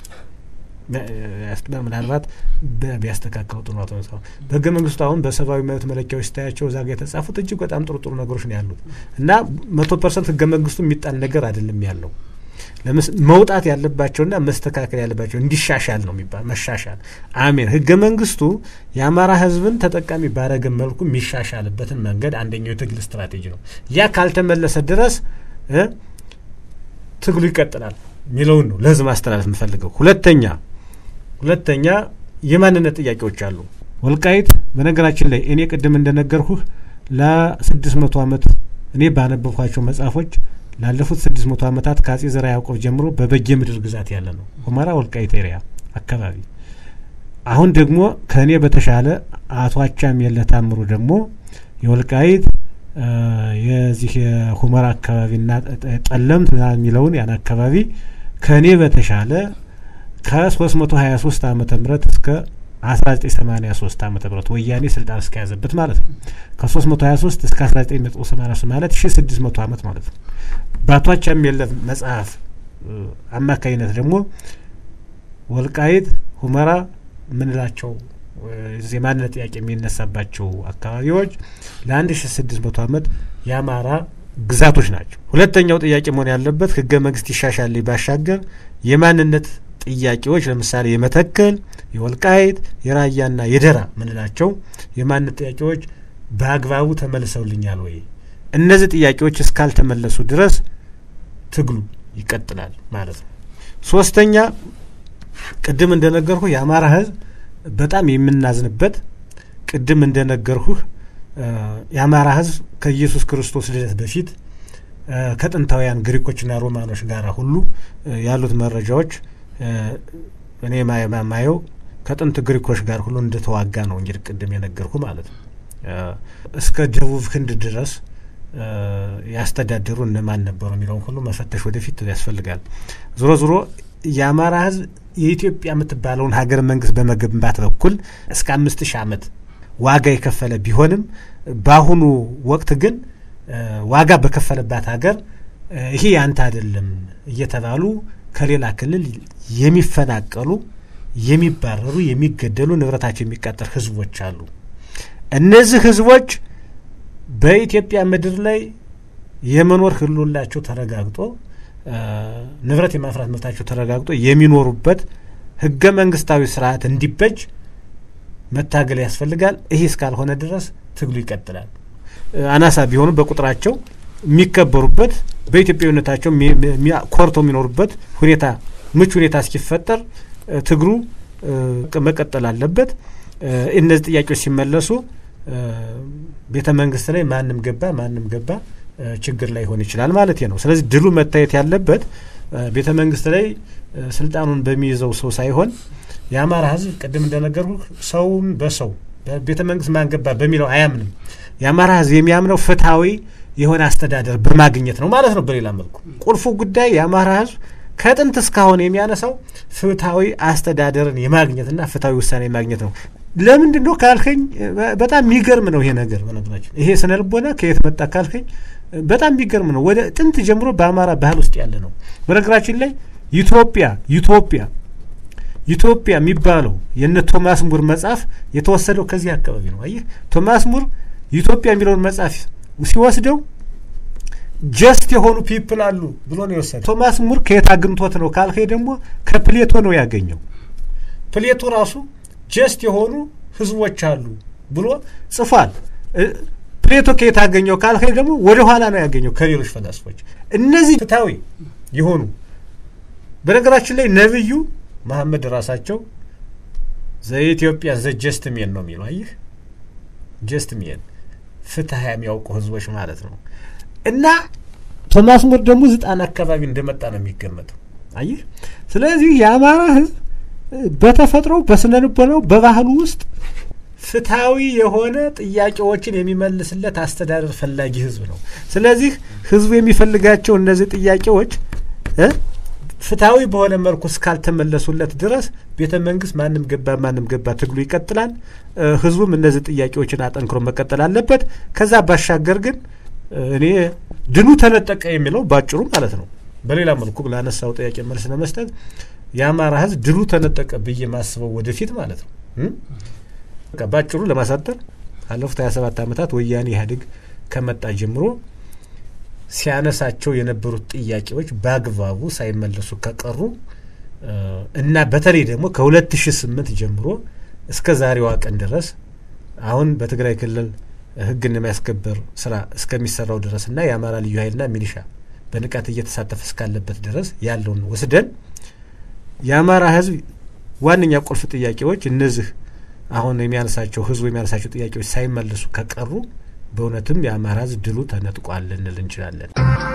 ምናልባት ቢያስተካከሉ ጥሩ ነው። ተነሳ በህገ መንግስቱ አሁን በሰብአዊ መብት መለኪያዎች ስታያቸው እዛ ጋር የተጻፉት እጅግ በጣም ጥሩ ጥሩ ነገሮች ነው ያሉት እና መቶ ፐርሰንት ህገ መንግስቱ የሚጣል ነገር አይደለም ያለው መውጣት ያለባቸውና መስተካከል ያለባቸው እንዲሻሻል ነው የሚባል መሻሻል። አሜን። ህገ መንግስቱ የአማራ ህዝብን ተጠቃሚ ባረገ መልኩ የሚሻሻልበትን መንገድ አንደኛው የትግል ስትራቴጂ ነው። ያ ካልተመለሰ ድረስ ትግሉ ይቀጥላል የሚለውን ነው ለህዝብ ማስተላለፍ የምፈልገው። ሁለተኛ ሁለተኛ የማንነት ጥያቄዎች አሉ። ወልቃይት በነገራችን ላይ እኔ ቅድም እንደነገርኩህ ለስድስት መቶ ዓመት እኔ ባነበብኳቸው መጽሐፎች ላለፉት ስድስት መቶ ዓመታት ከአጼ ዘርዓ ያዕቆብ ጀምሮ በበጌ ምድር ግዛት ያለ ነው ሁመራ ወልቃይት ኤሪያ አካባቢ። አሁን ደግሞ ከእኔ በተሻለ አቶ አቻምየለ ታምሩ ደግሞ የወልቃይት የዚህ የሁመራ አካባቢና ጠለምት የሚለውን ያን አካባቢ ከእኔ በተሻለ ከ323 ዓመተ ምህረት እስከ 1983 ዓመተ ምህረት ወያኔ ስልጣን እስከያዘበት ማለት ነው። ከ323 እስከ 1983 ማለት 1600 ዓመት ማለት ነው። በአቶ የለም መጽሐፍ አማካኝነት ደግሞ ወልቃይት፣ ሁመራ ምንላቸው የማንነት ጥያቄ የሚነሳባቸው አካባቢዎች ለ1600 ዓመት የአማራ ግዛቶች ናቸው። ሁለተኛው ጥያቄ መሆን ያለበት ህገ መንግስት ይሻሻል ባሻገር የማንነት ጥያቄዎች ለምሳሌ የመተከል፣ የወልቃይት፣ የራያና የደራ ምንላቸው የማንነት ጥያቄዎች በአግባቡ ተመልሰውልኛል ወይ? እነዚህ ጥያቄዎች እስካልተመለሱ ድረስ ትግሉ ይቀጥላል ማለት ነው። ሶስተኛ ቅድም እንደነገርኩ የአማራ ህዝብ በጣም የምናዝንበት ቅድም እንደነገርሁህ የአማራ ህዝብ ከኢየሱስ ክርስቶስ ልደት በፊት ከጥንታውያን ግሪኮችና ሮማኖች ጋር ሁሉ ያሉት መረጃዎች እኔ ማየው ከጥንት ግሪኮች ጋር ሁሉ እንደተዋጋ ነው እንግዲህ ቅድም የነገርኩ ማለት ነው። እስከ ደቡብ ህንድ ድረስ ያስተዳደሩ እነማን ነበሩ የሚለውን ሁሉ መፈተሽ ወደፊት ያስፈልጋል። ዞሮ ዞሮ የአማራ ህዝብ የኢትዮጵያ የምትባለውን ሀገር መንግስት በመገንባት በኩል እስከ አምስት ሺህ ዓመት ዋጋ የከፈለ ቢሆንም በአሁኑ ወቅት ግን ዋጋ በከፈለባት ሀገር ይሄ ያንተ አይደለም እየተባሉ ከሌላ ክልል የሚፈናቀሉ፣ የሚባረሩ፣ የሚገደሉ፣ ንብረታቸው የሚቃጠል ህዝቦች አሉ። እነዚህ ህዝቦች በኢትዮጵያ ምድር ላይ የመኖር ህልውናቸው ተረጋግጦ ንብረት የማፍራት መብታቸው ተረጋግጦ የሚኖሩበት ህገ መንግስታዊ ስርዓት እንዲበጅ መታገል ያስፈልጋል። ይህ እስካልሆነ ድረስ ትግሉ ይቀጥላል። አናሳ ቢሆኑ በቁጥራቸው የሚከበሩበት በኢትዮጵያዊነታቸው ኮርተው የሚኖሩበት ሁኔታ ምቹ ሁኔታ እስኪፈጠር ትግሉ መቀጠል አለበት። እነዚህ ጥያቄዎች ሲመለሱ ቤተ መንግስት ላይ ማንም ገባ ማንም ገባ ችግር ላይ ሆን ይችላል ማለት ነው። ስለዚህ ድሉ መታየት ያለበት ቤተ መንግስት ላይ ስልጣኑን በሚይዘው ሰው ሳይሆን የአማራ ህዝብ ቅድም እንደነገርኩ ሰውን በሰው ቤተ መንግስት ማን ገባ በሚለው አያምንም። የአማራ ህዝብ የሚያምነው ፍትሐዊ የሆነ አስተዳደር በማግኘት ነው ማለት ነው። በሌላ መልኩ ቁልፉ ጉዳይ የአማራ ህዝብ ከጥንት እስካሁን የሚያነሳው ፍትሐዊ አስተዳደርን የማግኘትና ፍትሐዊ ውሳኔ የማግኘት ነው። ለምንድን ነው ካልከኝ በጣም የሚገርም ነው ይሄ ነገር። በነገራችን ይሄ ስነ ልቦና ከየት መጣ ካልከኝ በጣም የሚገርም ነው። ወደ ጥንት ጀምሮ በአማራ ባህል ውስጥ ያለ ነው። በነገራችን ላይ ኢትዮጵያ ኢትዮጵያ ኢትዮጵያ የሚባለው የነ ቶማስ ሙር መጽሐፍ የተወሰደው ከዚህ አካባቢ ነው። አየህ ቶማስ ሙር ኢትዮጵያ የሚለውን መጽሐፍ ሲወስደው ጀስት የሆኑ ፒፕል አሉ ብሎ ነው የወሰደው። ቶማስ ሙር ከየት አግኝቶት ነው ካልከኝ ደግሞ ከፕሌቶ ነው ያገኘው። ፕሌቶ ራሱ ጀስት የሆኑ ህዝቦች አሉ ብሎ ጽፏል። ፕሌቶ ከየት አገኘው ካልከኝ ደግሞ ወደ ኋላ ነው ያገኘው ከሌሎች ፈላስፎች። እነዚህ ፍትሐዊ የሆኑ በነገራችን ላይ ነብዩ መሐመድ ራሳቸው ዘኢትዮጵያ ዘ ጀስት ሜን ነው የሚለው። አየህ ጀስት ሜን ፍትህ የሚያውቁ ህዝቦች ማለት ነው። እና ቶማስ ሙር ደግሞ ዝጣን አካባቢ እንደመጣ ነው የሚገመተው። አየህ ስለዚህ የአማራ ህዝብ በተፈጥሮ በስነ ልቦናው በባህሉ ውስጥ ፍትሐዊ የሆነ ጥያቄዎችን የሚመልስለት አስተዳደር ፈላጊ ህዝብ ነው። ስለዚህ ህዝቡ የሚፈልጋቸው እነዚህ ጥያቄዎች ፍትሐዊ በሆነ መልኩ እስካልተመለሱለት ድረስ ቤተ መንግስት ማንም ገባ ማንም ገባ ትግሉ ይቀጥላል። ህዝቡም እነዚህ ጥያቄዎችን አጠንክሮ መቀጠል አለበት። ከዛ ባሻገር ግን እኔ ድሉ ተነጠቀ የሚለው ባጭሩ ማለት ነው። በሌላ መልኩ ላነሳው ጥያቄ መልስ ለመስጠት የአማራ ህዝብ ድሉ ተነጠቀ ብዬ ማስበው ወደፊት ማለት ነው። ባጭሩ ለማሳጠር ካለፉት ሀያ ሰባት ዓመታት ወያኔ ኢህአዴግ ከመጣ ጀምሮ ሲያነሳቸው የነበሩት ጥያቄዎች በአግባቡ ሳይመለሱ ከቀሩ እና በተለይ ደግሞ ከሁለት ሺ ስምንት ጀምሮ እስከ ዛሬዋ ቀን ድረስ አሁን በትግራይ ክልል ህግን የማያስከበር ስራ እስከሚሰራው ድረስ እና የአማራ ልዩ ኃይልና ሚሊሻ በንቃት እየተሳተፈ እስካለበት ድረስ ያለውን ወስደን የአማራ ህዝብ ዋነኛ ቁልፍ ጥያቄዎች እነዚህ አሁን የሚያነሳቸው ህዝቡ የሚያነሳቸው ጥያቄዎች ሳይመለሱ ከቀሩ በእውነትም የአማራ ህዝብ ድሉ ተነጥቋል ልንል እንችላለን።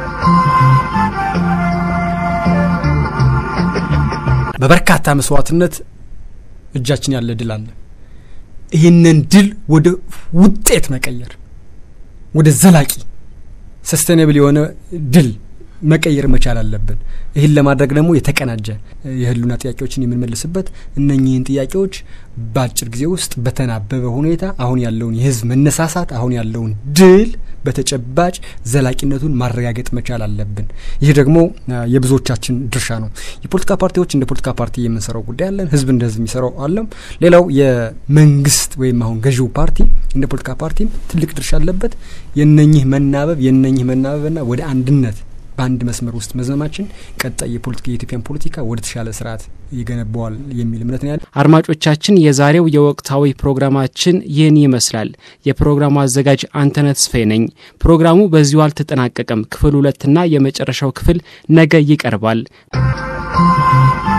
በበርካታ መስዋዕትነት እጃችን ያለ ድል አለ። ይህንን ድል ወደ ውጤት መቀየር ወደ ዘላቂ ሰስቴናብል የሆነ ድል መቀየር መቻል አለብን። ይህን ለማድረግ ደግሞ የተቀናጀ የህልውና ጥያቄዎችን የምንመልስበት እነኚህን ጥያቄዎች በአጭር ጊዜ ውስጥ በተናበበ ሁኔታ አሁን ያለውን የህዝብ መነሳሳት አሁን ያለውን ድል በተጨባጭ ዘላቂነቱን ማረጋገጥ መቻል አለብን። ይህ ደግሞ የብዙዎቻችን ድርሻ ነው። የፖለቲካ ፓርቲዎች እንደ ፖለቲካ ፓርቲ የምንሰራው ጉዳይ አለን። ህዝብ እንደ ህዝብ የሚሰራው አለም። ሌላው የመንግስት ወይም አሁን ገዢው ፓርቲ እንደ ፖለቲካ ፓርቲም ትልቅ ድርሻ አለበት። የነኚህ መናበብ የነኚህ መናበብና ወደ አንድነት በአንድ መስመር ውስጥ መዝመማችን ቀጣይ የፖለቲካ የኢትዮጵያን ፖለቲካ ወደ ተሻለ ስርዓት ይገነባዋል የሚል እምነት ነው ያለ። አድማጮቻችን፣ የዛሬው የወቅታዊ ፕሮግራማችን ይህን ይመስላል። የፕሮግራሙ አዘጋጅ አንተነህ ተስፋዬ ነኝ። ፕሮግራሙ በዚሁ አልተጠናቀቀም። ክፍል ሁለትና የመጨረሻው ክፍል ነገ ይቀርባል።